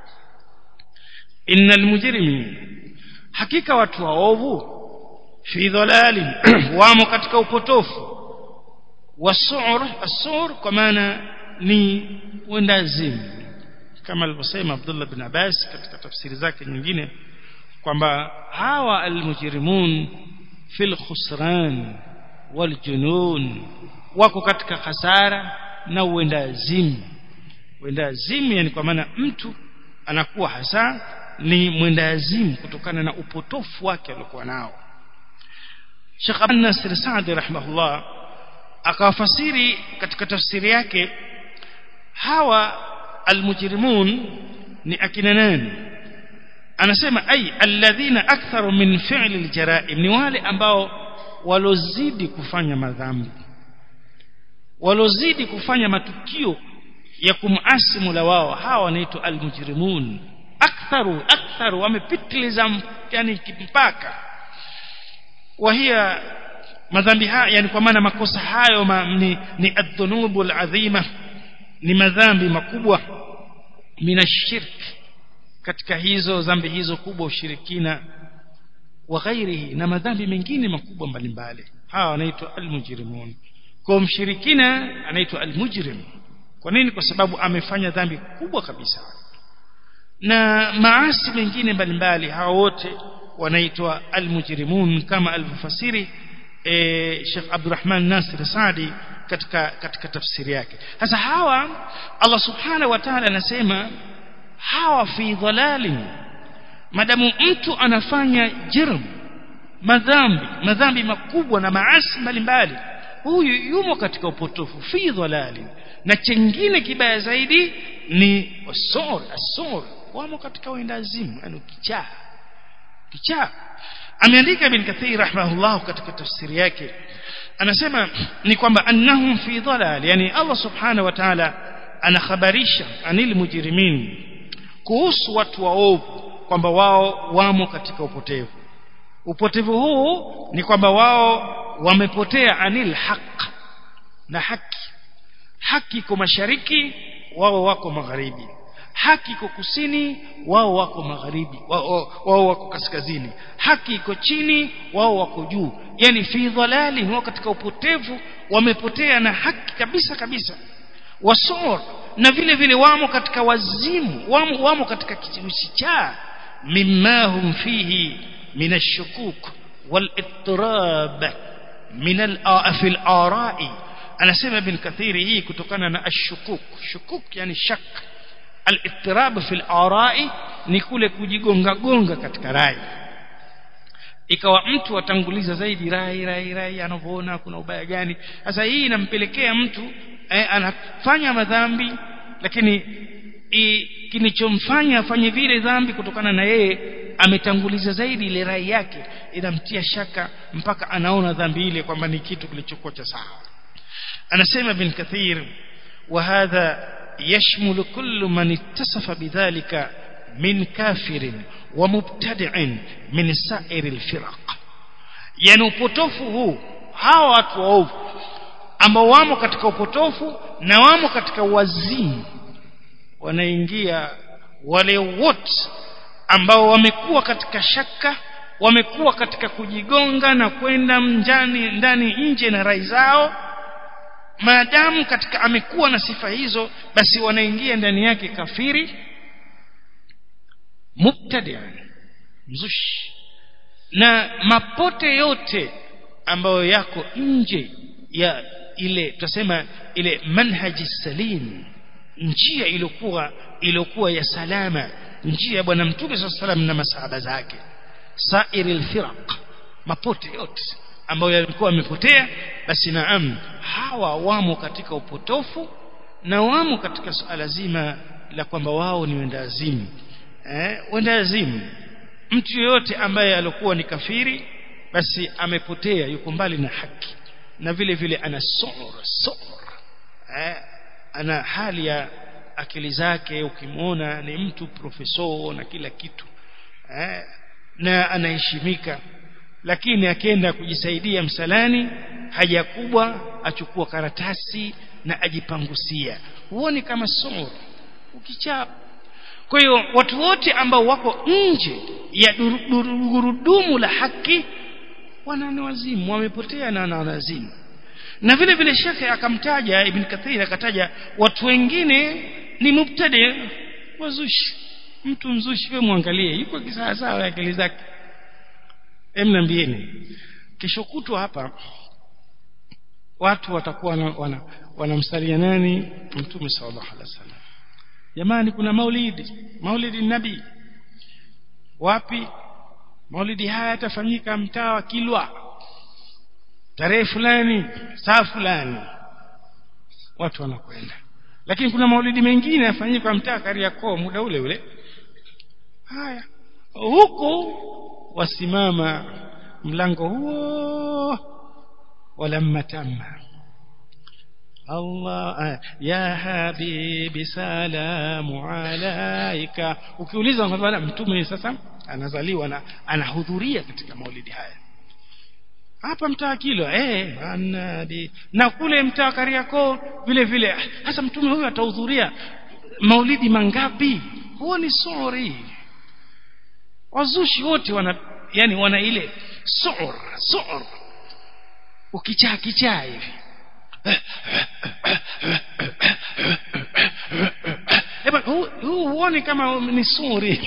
innal mujrimin hakika watu waovu fi dhalalin wamo katika upotofu wa su'ur as-su'ur kwa maana ni wendazimu kama alivyosema Abdullah bin Abbas katika tafsiri zake nyingine kwamba hawa almujrimun fil khusran wal junun wako katika hasara na uendazimu uendazimu yani kwa maana mtu anakuwa hasa ni mwendazimu kutokana na upotofu wake aliokuwa nao Sheikh Abdul Nasir Saadi rahimahullah akawafasiri katika tafsiri yake hawa almujrimun ni akina nani anasema ay alladhina aktharu min fi'li aljaraim ni wale ambao walozidi kufanya madhambi walozidi kufanya matukio ya kumasi Mola wao hawa wanaitwa almujrimun aktharu aktharu wamepitiliza yani mpaka wahia madhambi haya yani kwa maana makosa hayo ma, ni, ni adhunubu alazima ni madhambi makubwa minashirk katika hizo dhambi hizo kubwa ushirikina wa ghairihi na madhambi mengine makubwa mbalimbali hawa wanaitwa almujrimun kwa mshirikina anaitwa almujrim kwa nini kwa sababu amefanya dhambi kubwa kabisa na maasi mengine mbalimbali hawa wote wanaitwa almujrimun kama alivyofasiri e, Sheikh Abdurrahman Nasir Saadi katika katika tafsiri yake sasa hawa Allah subhanahu wa ta'ala anasema hawa fi dhalalin madamu mtu anafanya jirm madhambi madhambi makubwa na maasi mbalimbali huyu yumo katika upotofu fi dhalalin na chengine kibaya zaidi ni wasor asor wamo katika uendazimu yani kichaa kichaa ameandika ibn kathir rahimahullah katika tafsiri yake anasema ni kwamba annahum fi dhalal yani Allah subhanahu wa ta'ala anakhabarisha anil mujrimin kuhusu watu waovu kwamba wao wamo katika upotevu upotevu huu ni kwamba wao wamepotea anil haq na haki haki iko mashariki wao wako magharibi haki iko kusini wao wako magharibi wao, wao wako kaskazini haki iko chini wao wako juu yani fi dhalali wao katika upotevu wamepotea na haki kabisa kabisa wasor na vile vile wamo katika wazimu wamo, wamo katika kichaa mimma hum fihi min ash-shukuk wal-ittirab min al-fi al-ara'i anasema ibn kathiri hii kutokana na ash-shukuk shukuk yani shak al-ittirab fi al-ara'i ni kule kujigonga gonga katika rai ikawa mtu atanguliza zaidi rai rai rai anavyoona kuna ubaya gani sasa hii inampelekea mtu eh, anafanya madhambi lakini kinichomfanya afanye vile dhambi kutokana na yeye ametanguliza zaidi ile rai yake inamtia shaka mpaka anaona dhambi ile kwamba ni kitu kilichokuwa cha sawa anasema ibn kathir wa hadha yashmulu kullu man ittasafa bidhalika min kafirin wa mubtadi'in min sa'iri alfiraq yani upotofu huu hawa watu waovu ambao wamo katika upotofu na wamo katika wazimu wanaingia wale wote ambao wamekuwa katika shaka wamekuwa katika kujigonga na kwenda mjani ndani nje na rai zao maadamu katika amekuwa na sifa hizo basi wanaingia ndani yake kafiri mubtadi'an mzushi na mapote yote ambayo yako nje ya ile tutasema ile manhaji salim njia iliyokuwa iliyokuwa ya salama njia ya bwana mtume swalla salam na masahaba zake sairil firaq mapote yote ambayo yalikuwa yamepotea basi naam hawa wamo katika upotofu na wamo katika suala zima la kwamba wao ni wendazimu eh wendazimu mtu yeyote ambaye alikuwa ni kafiri basi amepotea yuko mbali na haki na vile vile ana sura sura eh ana hali ya akili zake ukimwona ni mtu profeso na kila kitu eh na anaheshimika lakini akienda kujisaidia msalani haja kubwa achukua karatasi na ajipangusia huoni kama sura ukichaa kwa hiyo watu wote ambao wako nje ya gurudumu la haki wana wazimu wamepotea na wana wazimu na vile vile shekhe akamtaja ibn kathir akataja watu wengine ni mubtadi wazushi mtu mzushi wewe muangalie yuko kisawa sawa akili zake emniambieni kesho kutwa hapa watu watakuwa wanamsalia wana, wana nani mtume sallallahu alaihi wasallam jamani kuna maulidi maulidi nabii wapi maulidi haya yatafanyika mtaa wa Kilwa tarehe fulani saa fulani watu wanakwenda lakini kuna maulidi mengine yafanyika mtaa Kariakoo muda ule ule haya huku wasimama mlango huo walamma tamma Allah ya habibi salamu alaika ukiuliza kwamba mtume sasa anazaliwa na anahudhuria katika maulidi haya hapa mtaa kilo eh anadi na kule mtaa Kariakoo vile vile hasa mtume huyu atahudhuria maulidi mangapi huo ni sori wazushi wote wana yani wana ile sor sor ukichaa kichaa hivi Eba huu huoni kama ni suri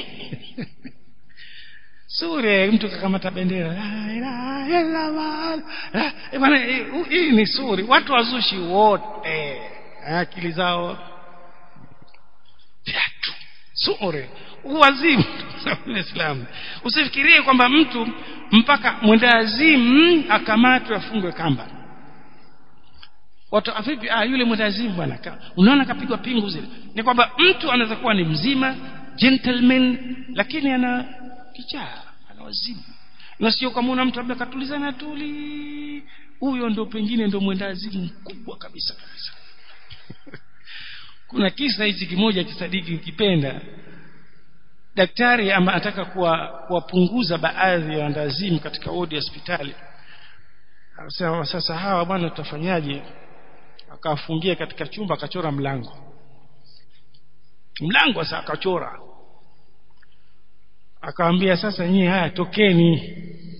suri mtu kakamata bendera la ilaha illa Allah bwana hii ni suri watu wazushi wote akili zao viatu suri uwazimu Uislamu usifikirie kwamba mtu mpaka mwendazimu akamatwe afungwe kamba watu vipi ah yule mwendazimu bwana unaona kapigwa pingu zile ni kwamba mtu anaweza kuwa ni mzima gentleman lakini ana kichaa ana wazimu na sio kama una mtu labda katulizana tuli huyo ndo pengine ndo mwendazimu mkubwa kabisa kabisa kuna kisa hichi kimoja kisadiki ukipenda daktari ama ataka kuwapunguza baadhi ya wandazimu katika wodi ya hospitali akasema sasa hawa bwana tutafanyaje akawafungia katika chumba akachora mlango mlango sasa akachora akawaambia sasa nyie haya tokeni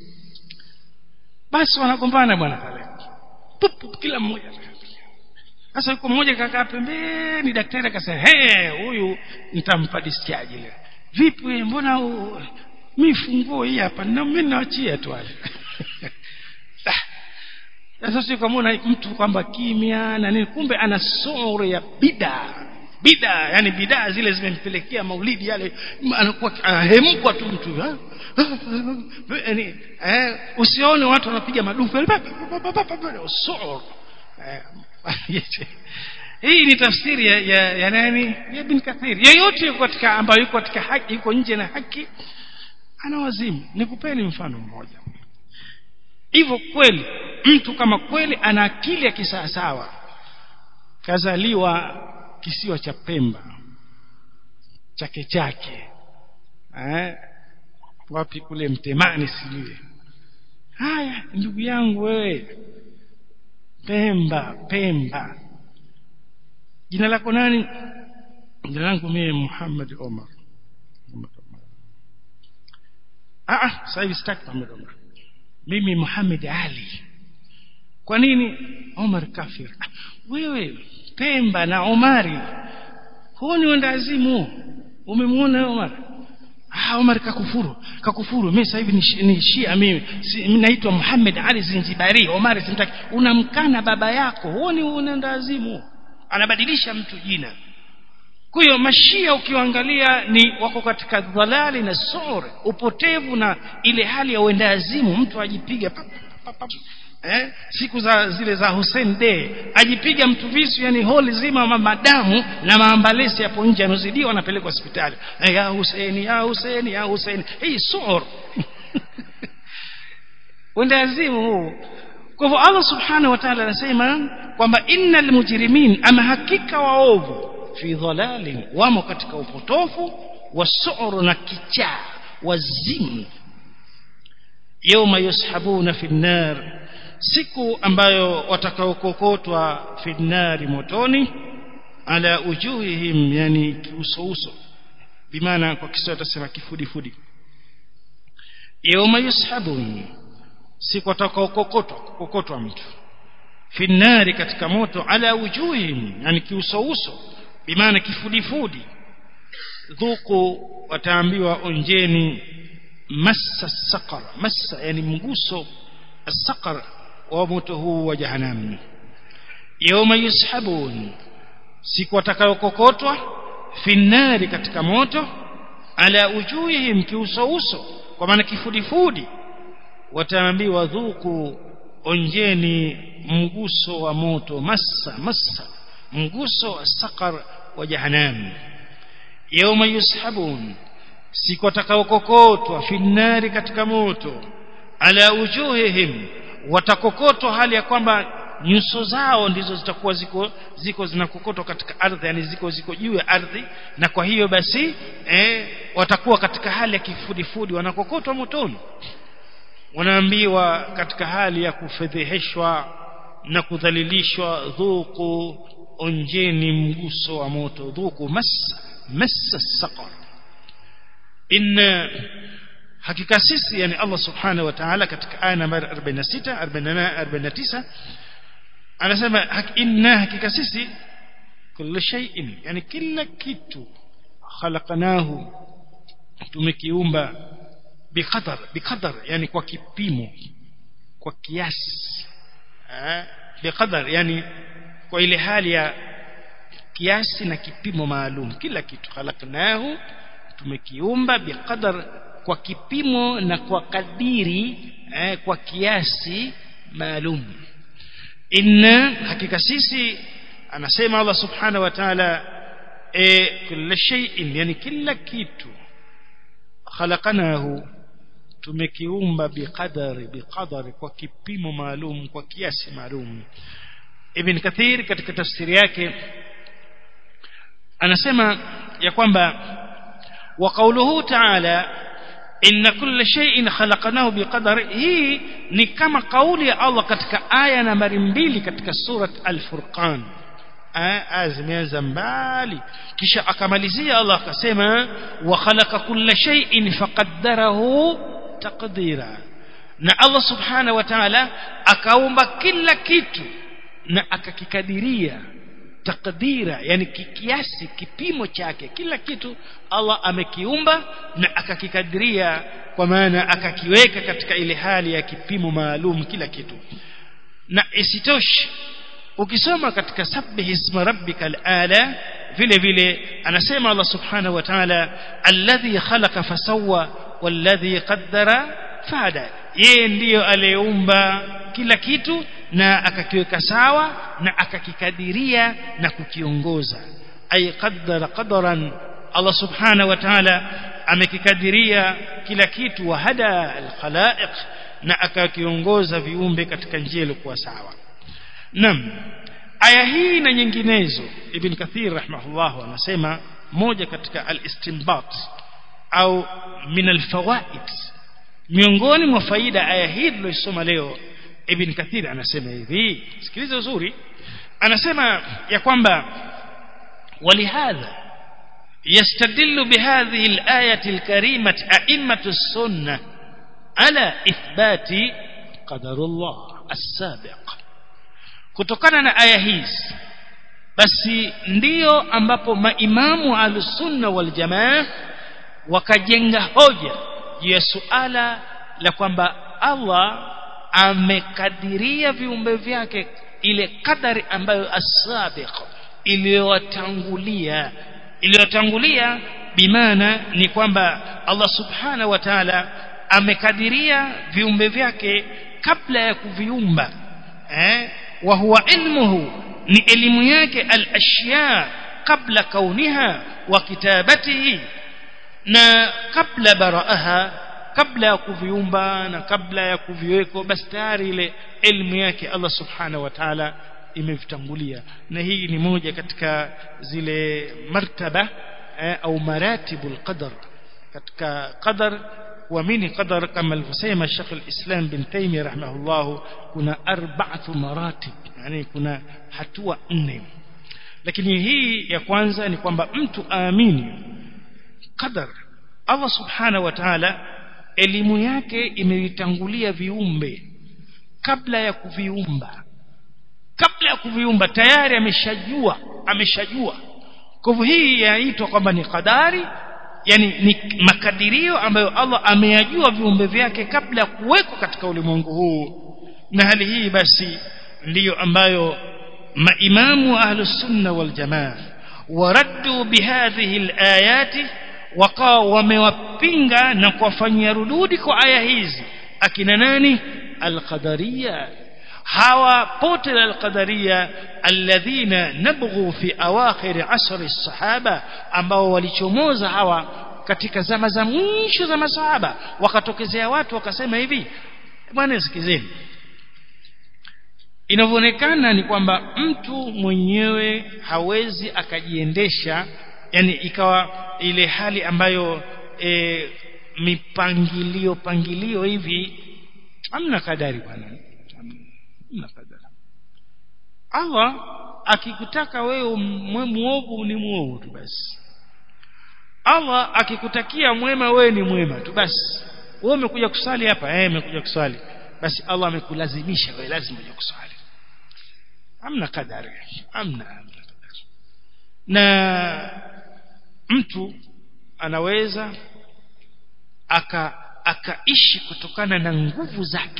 basi wanagombana bwana pale kila mmoja sasa yuko mmoja kakaa pembeni daktari akasema he huyu nitampa discharge ile vipi mbona mimi funguo hii hapa na mimi naachia tu wale sasa sio kama una mtu kwamba kimya na nini kumbe ana sura ya bida bida yani bidaa zile zimempelekea maulidi yale anakuwa ahemkwa tu mtu yani eh usione watu wanapiga madufu sura hii ni tafsiri ya, ya, ya nani ya bin kathir yeyote yuko katika ambayo yuko katika haki yuko nje na haki ana wazimu nikupeni mfano mmoja hivyo kweli mtu kama kweli ana akili ya kisawasawa kazaliwa kisiwa cha Pemba chake chake eh wapi kule mtemani sijui haya ndugu yangu wewe Pemba Pemba jina lako nani jina langu mimi Muhammad Omar ah ah sasa hivi sitaki Muhammad Omar mimi Muhammad Ali kwa nini Omar kafir ah, wewe Pemba na Omari huo ni wendazimu umemwona Omar ah Omar kakufuru kakufuru mimi sasa hivi ni, ni Shia mimi si, naitwa Muhammad Ali Zinjibari Omar simtaki unamkana baba yako huo ni wendazimu anabadilisha mtu jina kwa hiyo mashia ukiangalia ni wako katika dhalali na sore upotevu na ile hali ya uendazimu mtu ajipiga pap, pap, pap, eh, siku za zile za Hussein Day ajipiga mtu visu yani holi zima madamu na maambalesi hapo nje anozidiwa anapelekwa hospitali eh, ya Hussein ya Hussein ya Hussein hii sor wendazimu huu kwa hivyo Allah subhanahu wa ta'ala anasema kwamba innal mujrimin ama hakika waovu fi dhalalin wamo katika upotofu wasuru na kichaa wazimu yawma yushabuna fi nar siku ambayo watakaokokotwa fi nnari motoni ala ujuhihim yani kiusouso bimaana kwa Kiswahili tutasema kifudifudi yawma yushabun siku watakaokokotwa kokotwa mtu fi nnari katika moto ala ujuhihim yani kiusouso bimaana kifudifudi dhuku wataambiwa onjeni massa saqar massa yani mguso السقر وموته وجهنم يوم يسحبون siku watakayokokotwa finnari katika moto ala ujuhihim kiusouso kwa maana kifudifudi wataambiwa dhuku onjeni mguso wa moto massa massa mguso wa saqar wa jahannam yawma yushabun siku watakaokokotwa finnari katika moto ala ujuhihim watakokotwa hali ya kwamba nyuso zao ndizo zitakuwa ziko ziko zinakokotwa katika ardhi yani ziko ziko juu ya ardhi na kwa hiyo basi eh, watakuwa katika hali ya kifudifudi wanakokotwa motoni wanaambiwa katika hali ya kufedheheshwa na kudhalilishwa dhuku onjeni mguso wa moto dhuku massa massa saqar inna hakika sisi yani Allah subhanahu wa ta'ala katika aya nambari 46 48 49 anasema inna hakika sisi kullu shay'in yani kila kitu khalaqnahu tumekiumba biqadar biqadar yani kwa kipimo kwa kiasi eh biqadar yani kwa ile hali ya kiasi na kipimo maalum kila kitu khalaqnahu tumekiumba biqadar kwa kipimo na kwa kadiri eh, kwa kiasi maalum inna hakika sisi anasema Allah subhanahu wa ta'ala e, kila shay'in yani kila kitu khalaqnahu tumekiumba biqadari biqadari kwa kipimo maalum kwa kiasi maalum Ibn Kathir katika tafsiri yake anasema ya kwamba wa qawluhu ta'ala inna kulla shay'in khalaqnahu biqadar hii ni kama kauli ya Allah katika aya nambari mbili katika surat al-Furqan aya zimeanza mbali kisha akamalizia Allah akasema wa khalaqa kulla shay'in faqaddarahu taqdira na Allah subhanahu wa ta'ala akaumba kila kitu na akakikadiria takdira yani kiasi kipimo chake kila kitu Allah amekiumba na akakikadiria kwa maana akakiweka katika ile hali ya kipimo maalum kila kitu na isitoshe ukisoma katika sabbih isma rabbikal ala vile vile anasema Allah subhanahu wa ta'ala alladhi khalaqa fasawwa walladhi qaddara fada yeye ndiyo aliyeumba kila kitu na akakiweka sawa na akakikadiria na kukiongoza ay qaddara qadaran Allah subhanahu wa ta'ala amekikadiria kila kitu wa hada alkhalaiq na akakiongoza viumbe katika njia iliyokuwa sawa nam aya hii na nyinginezo ibn kathir rahimahullah anasema moja katika al-istinbat au min al-fawaid miongoni mwa faida aya hii tuliyosoma leo ibn kathir anasema hivi sikiliza uzuri anasema ya kwamba ولهذا يستدل بهذه الآية الكريمة أئمة السنة على إثبات قدر الله السابق kutokana na aya hizi basi ndiyo ambapo maimamu al-sunna wal jamaa wakajenga hoja juu ya suala la kwamba Allah amekadiria viumbe vyake ile kadari ambayo asabiq iliyotangulia iliyotangulia bimaana ni kwamba Allah subhanahu wa ta'ala amekadiria viumbe vyake kabla ya kuviumba eh wa huwa ilmuhu ni elimu yake al-ashya kabla kauniha wa kitabatihi na kabla baraaha kabla ya kuviumba na kabla ya kuviweko basi tayari ile elimu yake Allah subhanahu wa ta'ala imevitangulia na hii ni moja katika zile martaba eh, au maratibul qadar katika qadar kuamini qadar kama alivyosema Sheikh al-Islam bin Taymiyyah rahimahullah kuna arba'atu maratib yani kuna hatua nne lakini hii ya kwanza ni kwamba mtu aamini qadar Allah subhanahu wa ta'ala elimu yake imeitangulia viumbe kabla ya kuviumba kabla ya kuviumba tayari ameshajua ameshajua kwa hivyo hii yaitwa kwamba ni kadari yani ni makadirio ambayo Allah ameyajua viumbe vyake kabla ya kuwekwa katika ulimwengu huu na hali hii basi ndiyo ambayo maimamu ahlus sunna wal jamaa waraddu bihadhihi alayati wakawa wamewapinga na kuwafanyia rududi kwa aya hizi akina nani alqadariya hawa pote la alqadariya alladhina nabghu fi awakhir asr as-sahaba ambao walichomoza hawa katika zama za mwisho za masahaba wakatokezea watu wakasema hivi bwana sikizeni inavyoonekana ni kwamba mtu mwenyewe hawezi akajiendesha yani ikawa ile hali ambayo e, mipangilio pangilio hivi hamna kadari bwana hamna kadari Allah akikutaka wewe mwe muovu ni muovu tu basi Allah akikutakia mwema wewe ni mwema tu basi wewe umekuja kusali hapa eh umekuja kusali basi Allah amekulazimisha wewe lazima uje kusali hamna kadari hamna hamna kadari na mtu anaweza aka akaishi kutokana na nguvu zake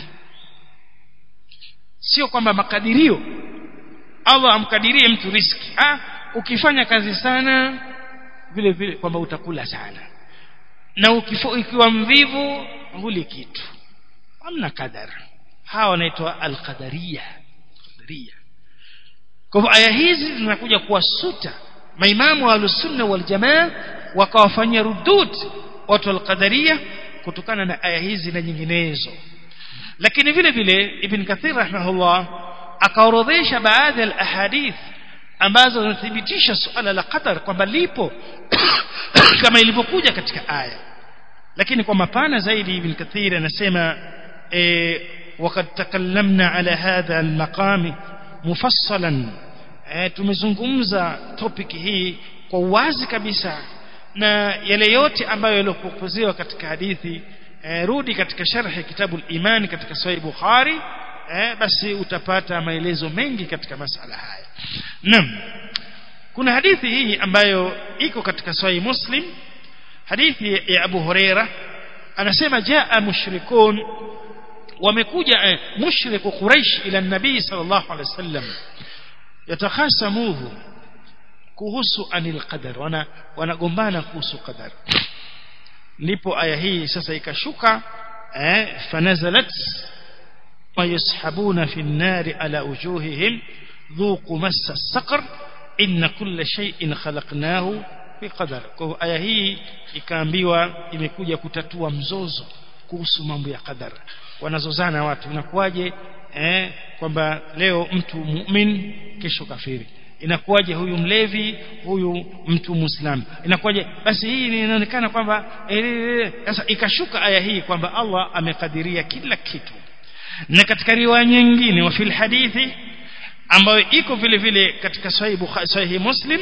sio kwamba makadirio Allah amkadirie mtu riski ah ukifanya kazi sana vile vile kwamba utakula sana na ukifo, ikiwa mvivu huli kitu hamna kadar hawa wanaitwa alqadariya qadariya kwa hivyo aya hizi zinakuja kuwasuta maimamu wa alusunna wal jamaa wakawafanyia rudud watu alqadariya kutokana na aya hizi na nyinginezo lakini vile vile ibn kathir rahimahullah akaorodhesha baadhi ya ahadith ambazo zinathibitisha suala la qadar kwamba lipo kama ilivyokuja katika aya lakini kwa mapana zaidi ibn kathir anasema e, وقد تكلمنا على هذا المقام مفصلا e, tumezungumza topic hii kwa wazi kabisa na yale yote ambayo yaliopokezewa katika hadithi e, rudi katika sharhi kitabu al-iman katika sahih bukhari e, basi utapata maelezo mengi katika masala haya naam kuna hadithi hii ambayo iko katika sahih muslim hadithi ya abu huraira anasema jaa mushrikun wamekuja eh, mushriku quraish ila nabii sallallahu alaihi wasallam yatakhasamuhu kuhusu anil qadar wana wanagombana kuhusu qadar ndipo aya hii sasa ikashuka eh fanazalat ويسحبون في النار على وجوههم ذوقوا مس السقر إن كل شيء خلقناه بقدر kwa aya hii ikaambiwa imekuja kutatua mzozo kuhusu mambo ya qadar wanazozana watu inakuwaje eh kwamba leo mtu mu'min kesho kafiri inakuwaje huyu mlevi huyu mtu muislamu inakuwaje basi hii inaonekana kwamba sasa ikashuka aya hii kwamba Allah amekadiria kila kitu na katika riwaya nyingine wa fil hadithi ambayo iko vile vile katika sahih bukhari sahih muslim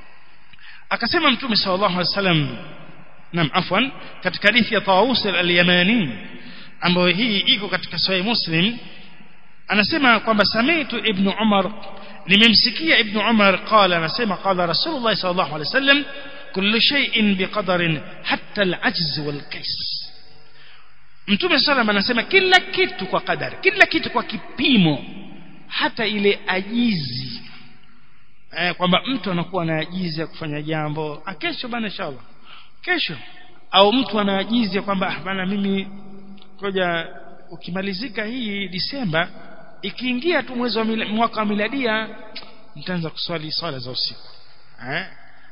akasema mtume sallallahu alaihi wasallam nam afwan katika hadithi ya Tawus al-Yamani ambayo hii iko katika sahih muslim anasema kwamba samitu ibn Umar nimemsikia ibn Umar qala anasema qala rasulullah sallallahu alaihi wasallam kullu shay'in biqadarin hatta al-ajz wal-kays Mtume sallam anasema kila kitu kwa kadari kila kitu kwa kipimo hata ile ajizi eh, kwamba mtu anakuwa na ajizi ya kufanya jambo ah, kesho bana inshallah kesho au mtu ana ajizi ya kwamba ah, bana mimi ngoja ukimalizika hii Disemba ikiingia tu mwezi wa mila, mwaka wa miladia nitaanza kuswali swala za usiku eh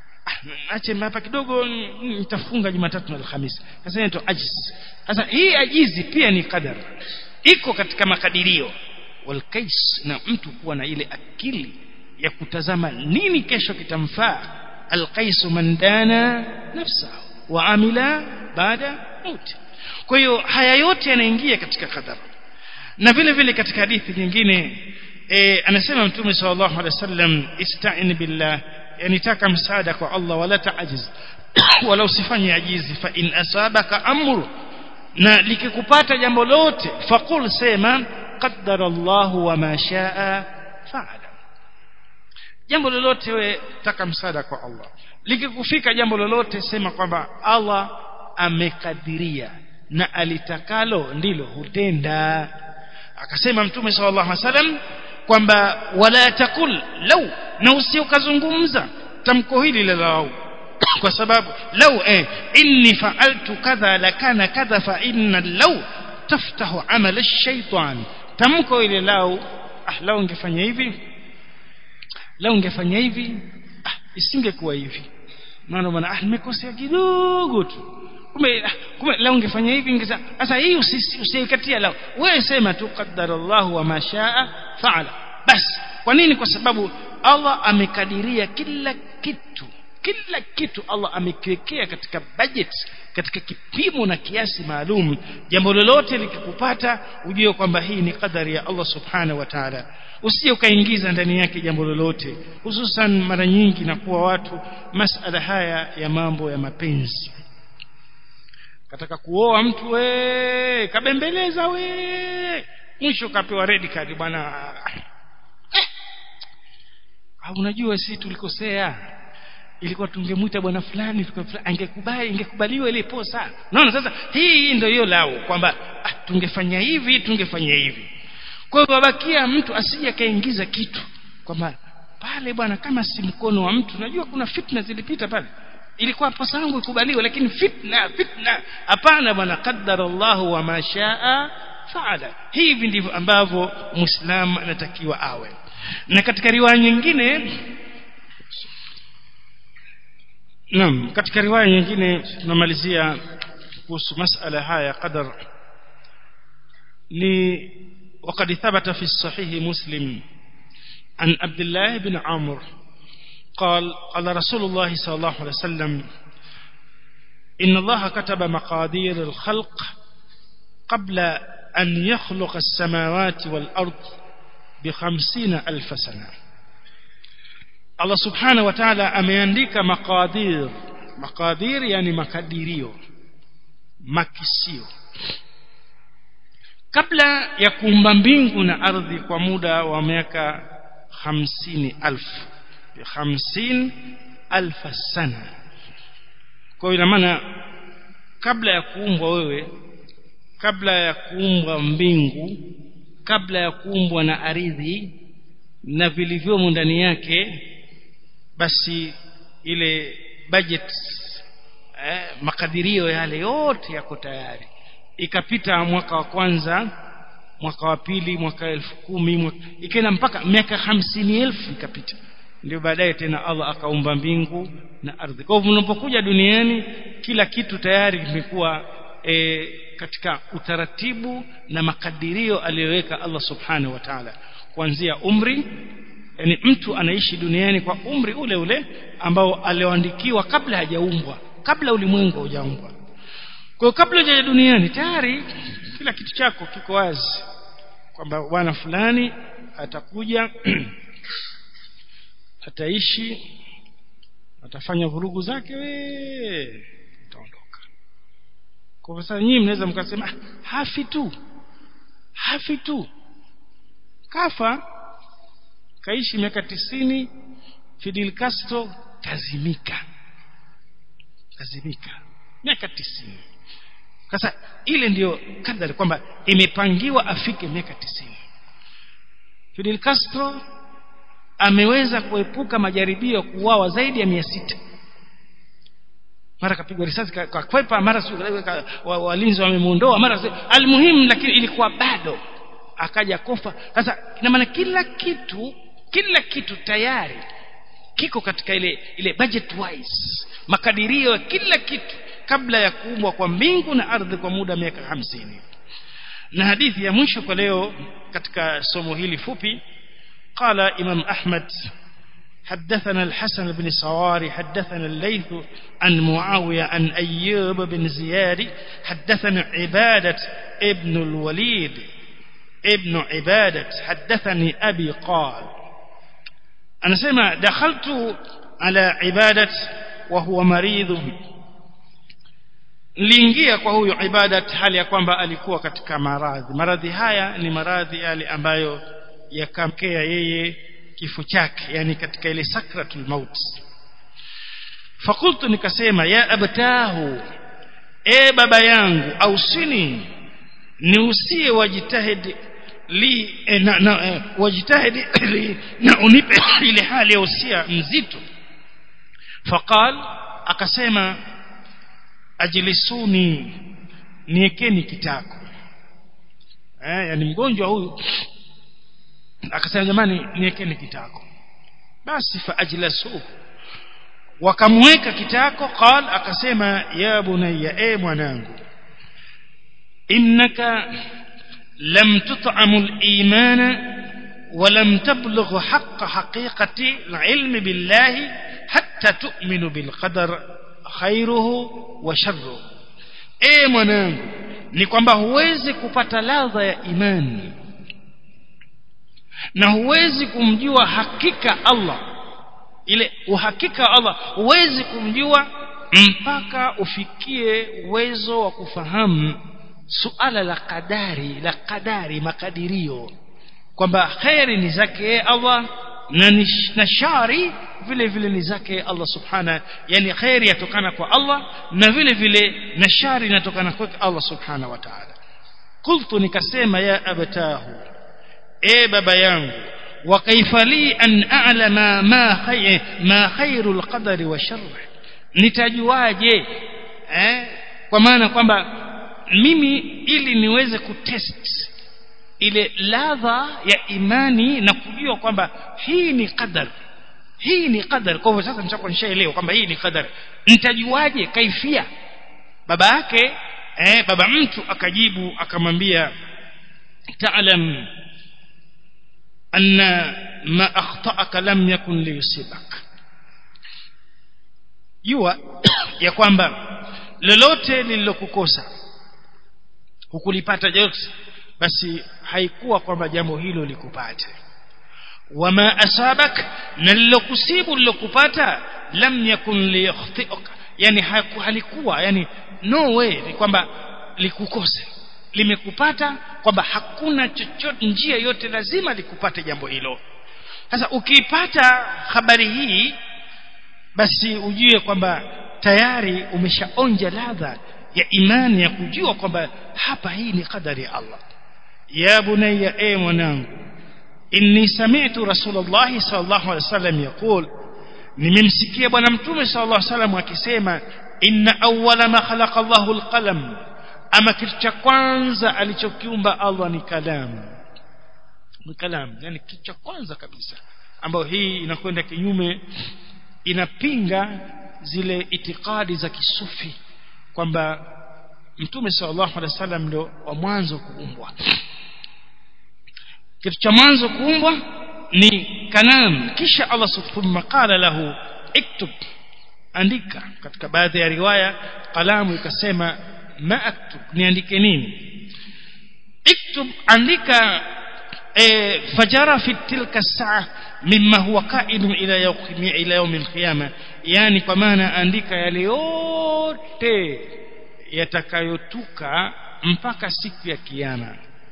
ache hapa kidogo nitafunga Jumatatu na Alhamisi sasa ndio ajiz sasa hii ajizi pia ni qadar iko katika makadirio wal kais na mtu kuwa na ile akili ya kutazama nini kesho kitamfaa al qais man dana nafsahu wa amila baada mauti kwa hiyo haya yote yanaingia katika qadar na vile vile katika hadithi nyingine e, anasema mtume sallallahu alaihi wasallam ista'in billah yani taka msaada kwa Allah wala taajiz wala usifanye ajizi fa in asabaka amru na likikupata jambo lote faqul sema qaddara Allah wa ma shaa fa'ala jambo lolote we taka msaada kwa Allah likikufika jambo lolote sema kwamba Allah amekadiria na alitakalo ndilo hutenda akasema mtume sallallahu alaihi wasallam kwamba wala takul law na usiokazungumza tamko hili la lau kwa sababu lau eh inni fa'altu kadha lakana kadha fa inna lau taftahu amala ash-shaytan tamko ile lau ah lau ungefanya hivi lau ungefanya hivi ah isingekuwa hivi maana bwana ah nimekosea kidogo tu kumbe ah, kumbe lau ungefanya hivi ingeza sasa hii usikatia lau wewe sema tu qaddarallahu wa mashaa fa'ala basi kwa nini kwa sababu Allah amekadiria kila kitu kila kitu Allah amekiwekea katika budget katika kipimo na kiasi maalum jambo lolote likikupata ujue kwamba hii ni kadari ya Allah subhanahu wa ta'ala usije ukaingiza ndani yake jambo lolote hususan mara nyingi na kuwa watu masala haya ya mambo ya mapenzi kataka kuoa mtu we kabembeleza we mwisho kapewa red card bwana eh. unajua sisi tulikosea ilikuwa tungemuita bwana fulani angekubali ingekubaliwa ile posa naona sasa hii ndio hiyo lao kwamba ah, tungefanya hivi tungefanya hivi kwa hiyo babakia mtu asije kaingiza kitu kwamba pale bwana kama si mkono wa mtu najua kuna fitna zilipita pale ilikuwa posa yangu ikubaliwe lakini fitna fitna hapana bwana qaddara Allah wa mashaa faala hivi ndivyo ambavyo muislamu anatakiwa awe na katika riwaya nyingine Naam katika riwaya nyingine tunamalizia kuhusu masala haya qadar ni وقد ثبت في الصحيح مسلم عن عبد الله بن عمرو قال قال رسول الله صلى الله عليه وسلم إن الله كتب مقادير الخلق قبل أن يخلق السماوات والأرض بخمسين ألف سنة Allah subhanahu wa ta'ala ameandika maqadir maqadir yani makadirio makisio kabla ya kuumba mbingu na ardhi kwa muda wa miaka hamsini alfu hamsini alfa sana kwa ina maana kabla ya kuumbwa wewe kabla ya kuumbwa mbingu kabla ya kuumbwa na ardhi na vilivyomo ndani yake basi ile budget eh, makadirio yale yote yako tayari ikapita mwaka wa kwanza mwaka wa pili mwaka elfu kumi ikaenda mpaka miaka hamsini elfu ikapita ndio baadaye tena Allah akaumba mbingu na ardhi kwa hivyo unapokuja duniani kila kitu tayari kimekuwa e, katika utaratibu na makadirio aliyoweka Allah subhanahu wa ta'ala kuanzia umri yani mtu anaishi duniani kwa umri ule ule ambao alioandikiwa kabla hajaumbwa kabla ulimwengu hujaumbwa kwa kabla haja duniani tayari kila kitu chako kiko wazi kwamba bwana fulani atakuja ataishi atafanya vurugu zake we utaondoka kwa sasa nyinyi mnaweza mkasema hafi tu hafi tu kafa kaishi miaka tisini Fidel Castro kazimika kazimika miaka tisini sasa ile ndiyo kadari kwamba imepangiwa afike miaka tisini Fidel Castro ameweza kuepuka majaribio ya kuuawa zaidi ya mia sita mara kapigwa risasi kakwepa mara walinzi wamemuondoa mara almuhimu lakini ilikuwa bado akaja kofa sasa ina maana kila kitu kila kitu tayari kiko katika ile ile budget wise makadirio ya kila kitu kabla ya kuumbwa kwa mbingu na ardhi kwa muda miaka hamsini na hadithi ya mwisho kwa leo katika somo hili fupi قال إمام أحمد حدثنا الحسن بن صواري حدثنا الليث عن معاوية عن أيوب بن زياد حدثنا عبادة ابن الوليد ابن عبادة حدثني أبي قال أنا سمع دخلت على عبادة وهو مريض liingia kwa huyo ibadat hali ya kwamba alikuwa katika maradhi maradhi haya ni maradhi yale ambayo yakamkea yeye kifo chake yani katika ile sakratul maut fakultu nikasema ya abtahu e baba yangu ausini niusie wajitahidi li eh, na, na, eh, wajitahidi li, na unipe ile hali ya usia mzito faqal akasema ajlisuni niekeni kitako eh yani mgonjwa huyu akasema jamani niekeni kitako basi fa ajlasu wakamweka kitako qal akasema ya bunayya e mwanangu innaka lam tut'amul imana ولم تبلغ حق حقيقة العلم بالله حتى تؤمن بالقدر خيره وشره ايه mwanangu ni kwamba huwezi kupata ladha ya imani na huwezi kumjua hakika Allah ile uhakika Allah huwezi kumjua mpaka ufikie uwezo wa kufahamu suala la kadari la kadari makadirio kwamba khairi ni zake Allah na, na shari vile vile ni zake Allah subhana yani khairi yatokana kwa Allah na vile vile na shari inatokana kwa Allah subhana wa ta'ala qultu nikasema ya abatahu e baba yangu wa kaifa li an a'lama ma khayr ma khairul qadari wa sharr nitajuaje eh kwa maana kwamba mimi ili niweze kutest ile ladha ya imani na kujua kwamba hii ni qadar hii ni qadar kwa hivyo sasa nishakuwa nishaelewa kwamba hii ni qadar nitajuaje kaifia baba yake eh baba mtu akajibu akamwambia ta'lam anna ma akhta'aka lam yakun liyusibak jua ya kwamba lolote lililokukosa hukulipata yote basi haikuwa kwamba jambo hilo likupate wama asabak na lilokusibu lilokupata lam yakun liyakhti'uka yani halikuwa yani no way ni kwamba likukose limekupata kwamba hakuna chochote njia yote lazima likupate jambo hilo sasa ukiipata habari hii basi ujue kwamba tayari umeshaonja ladha ya imani ya kujua kwamba hapa hii ni kadari ya Allah ya bunayya e mwanangu inni sami'tu rasulullah sallallahu alaihi wasallam yaqul nimemsikia bwana mtume sallallahu alaihi wasallam akisema inna awwala ma khalaqa Allahu alqalam ama kitu cha kwanza alichokiumba Allah ni kalamu ni kalamu yani kitu cha kwanza kabisa ambayo hii inakwenda kinyume inapinga zile itikadi za kisufi kwamba mtume sallallahu alaihi wasallam ndio wa mwanzo kuumbwa kitu cha mwanzo kuumbwa ni kalam kisha Allah subhanahu qala lahu iktub andika katika baadhi ya riwaya kalamu ikasema ma aktub niandike nini iktub andika e, fajara fi tilka saa mimma huwa qaidun ila yawm ila yawm alqiyama yani kwa maana andika yale yote yatakayotuka mpaka siku ya kiyama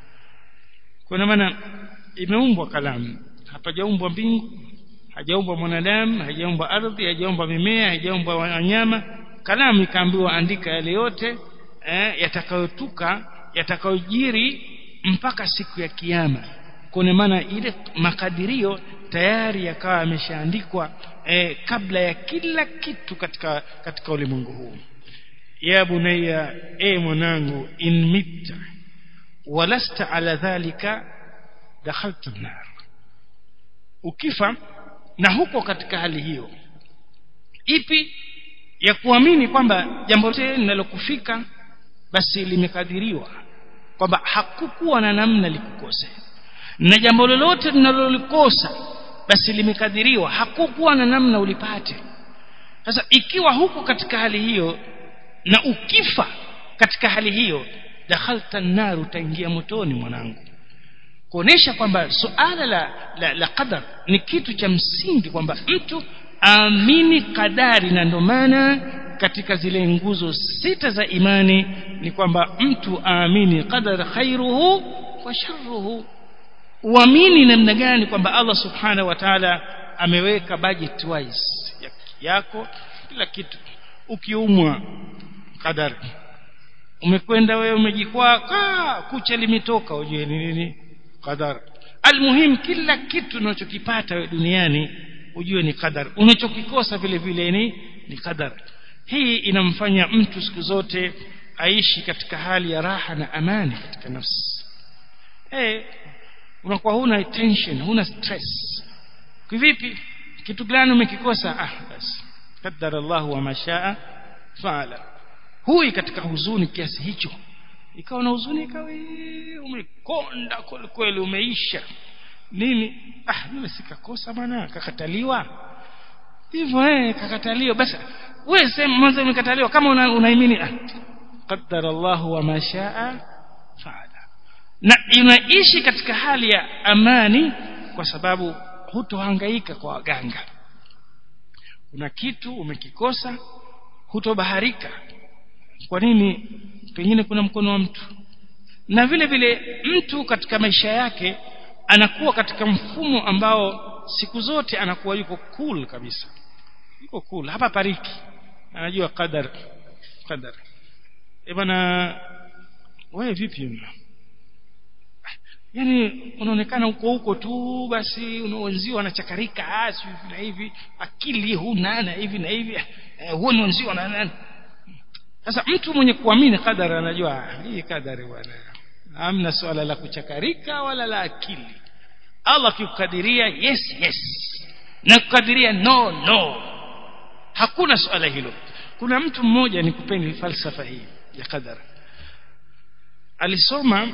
kwa maana imeumbwa kalamu hapajaumbwa mbingu hajaumbwa mwanadamu hajaumbwa ardhi hajaumbwa mimea hajaumbwa wanyama kalamu ikaambiwa andika yale yote eh, yatakayotuka yatakayojiri mpaka siku ya kiyama kwa maana ile makadirio tayari yakawa yameshaandikwa eh, kabla ya kila kitu katika katika ulimwengu huu ya bunayya e mwanangu in mitta walasta ala dhalika dakhalta nar ukifa na huko katika hali hiyo ipi ya kuamini kwamba jambo lote linalokufika basi limekadiriwa kwamba hakukuwa na namna likukose na jambo lolote linalolikosa basi limekadiriwa hakukuwa na namna ulipate sasa ikiwa huko katika hali hiyo na ukifa katika hali hiyo dakhalta nar utaingia motoni mwanangu kuonesha kwamba suala la, la, la qadar ni kitu cha msingi kwamba mtu aamini kadari na ndio maana katika zile nguzo sita za imani ni kwamba mtu aamini qadar khairuhu wa sharruhu uamini namna gani kwamba Allah subhanahu wa ta'ala ameweka budget wise yako kila kitu ukiumwa kadari umekwenda wewe umejikwaa kucha limetoka ujue ni nini qadar almuhim kila kitu unachokipata wewe duniani ujue ni qadar unachokikosa vile vile ni ni qadar hii inamfanya mtu siku zote aishi katika hali ya raha na amani katika nafsi eh unakuwa huna tension huna stress kivipi kitu gani umekikosa ah basi qaddara Allah wa mashaa faala hui katika huzuni kiasi hicho ikawa na huzuni ikawa umekonda kweli umeisha nini ah mimi sikakosa bwana kakataliwa hivyo eh kakataliwa basi wewe sema mwanzo umekataliwa kama unaimini una ah qaddara Allah wa mashaa faala na inaishi katika hali ya amani kwa sababu hutohangaika kwa waganga kuna kitu umekikosa hutobaharika kwa nini pengine kuna mkono wa mtu na vile vile mtu katika maisha yake anakuwa katika mfumo ambao siku zote anakuwa yuko cool kabisa yuko cool hapa pariki anajua qadar qadar e bana wewe vipi yani unaonekana uko huko tu basi unawenziwa anachakarika asi hivi na hivi akili huna na hivi na hivi huo ni wenzio na nani sasa mtu mwenye kuamini qadar anajua hii qadari bwana hamna swala la kuchakarika wala la akili Allah akikukadiria yes yes na kukadiria no no hakuna swala hilo kuna mtu mmoja nikupeni falsafa hii ya qadar alisoma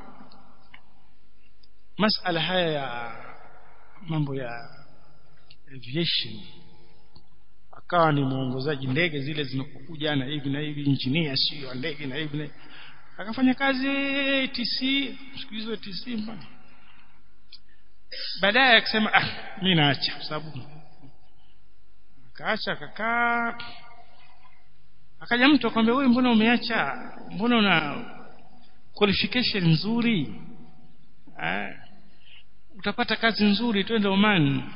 masala haya ya mambo ya aviation akawa ni mwongozaji ndege zile zinapokuja na hivi na hivi engineer sio ndege na hivi na akafanya kazi TC siku hizo TC mbana baadaye akasema ah mimi naacha kwa sababu akaacha akakaa akaja mtu akamwambia wewe mbona umeacha mbona una qualification nzuri ah utapata kazi nzuri twende Oman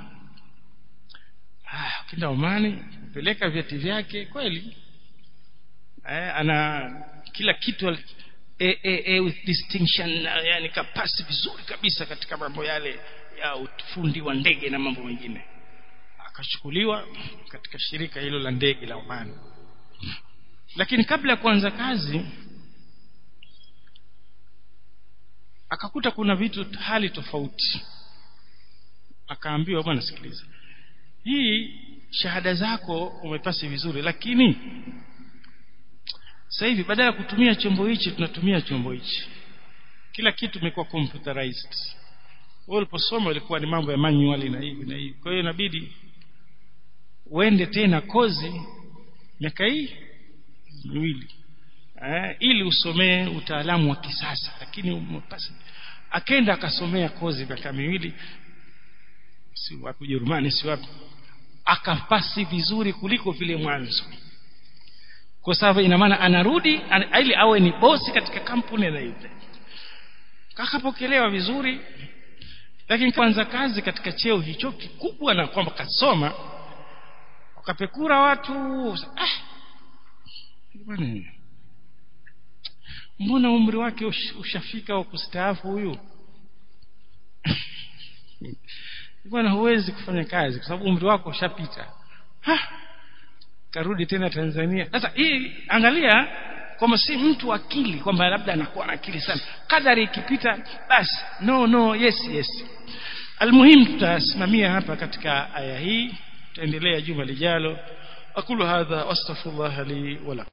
ah ukienda Oman peleka vyeti vyake kweli eh ana kila kitu a, a, a, with distinction yani kapasi vizuri kabisa katika mambo yale ya ufundi wa ndege na mambo mengine akachukuliwa katika shirika hilo la ndege la Oman lakini kabla ya kuanza kazi akakuta kuna vitu hali tofauti akaambiwa bwana sikiliza hii shahada zako umepasi vizuri lakini sasa hivi badala ya kutumia chombo hichi tunatumia chombo hichi kila kitu imekuwa computerized wewe uliposoma ilikuwa ni mambo ya manual na hivi na hivi kwa hiyo inabidi uende tena kozi miaka hii miwili eh, ili usomee utaalamu wa kisasa lakini umepasi akenda akasomea kozi miaka miwili si wapi Ujerumani si wapi akapasi vizuri kuliko vile mwanzo kwa sababu ina maana anarudi an, ili awe ni bosi katika kampuni na hivi kakapokelewa vizuri lakini kwanza kazi katika cheo hicho kikubwa na kwamba kasoma wakapekura watu ah bwana mbona umri wake ush, ushafika wa kustaafu huyu bwana huwezi kufanya kazi kwa sababu umri wako ushapita karudi tena Tanzania sasa hii angalia kwamba si mtu akili kwamba labda anakuwa na akili sana kadari ikipita basi no no yes yes almuhimu tutasimamia hapa katika aya hii tutaendelea juma lijalo aqulu hadha wastaghfirullah li wa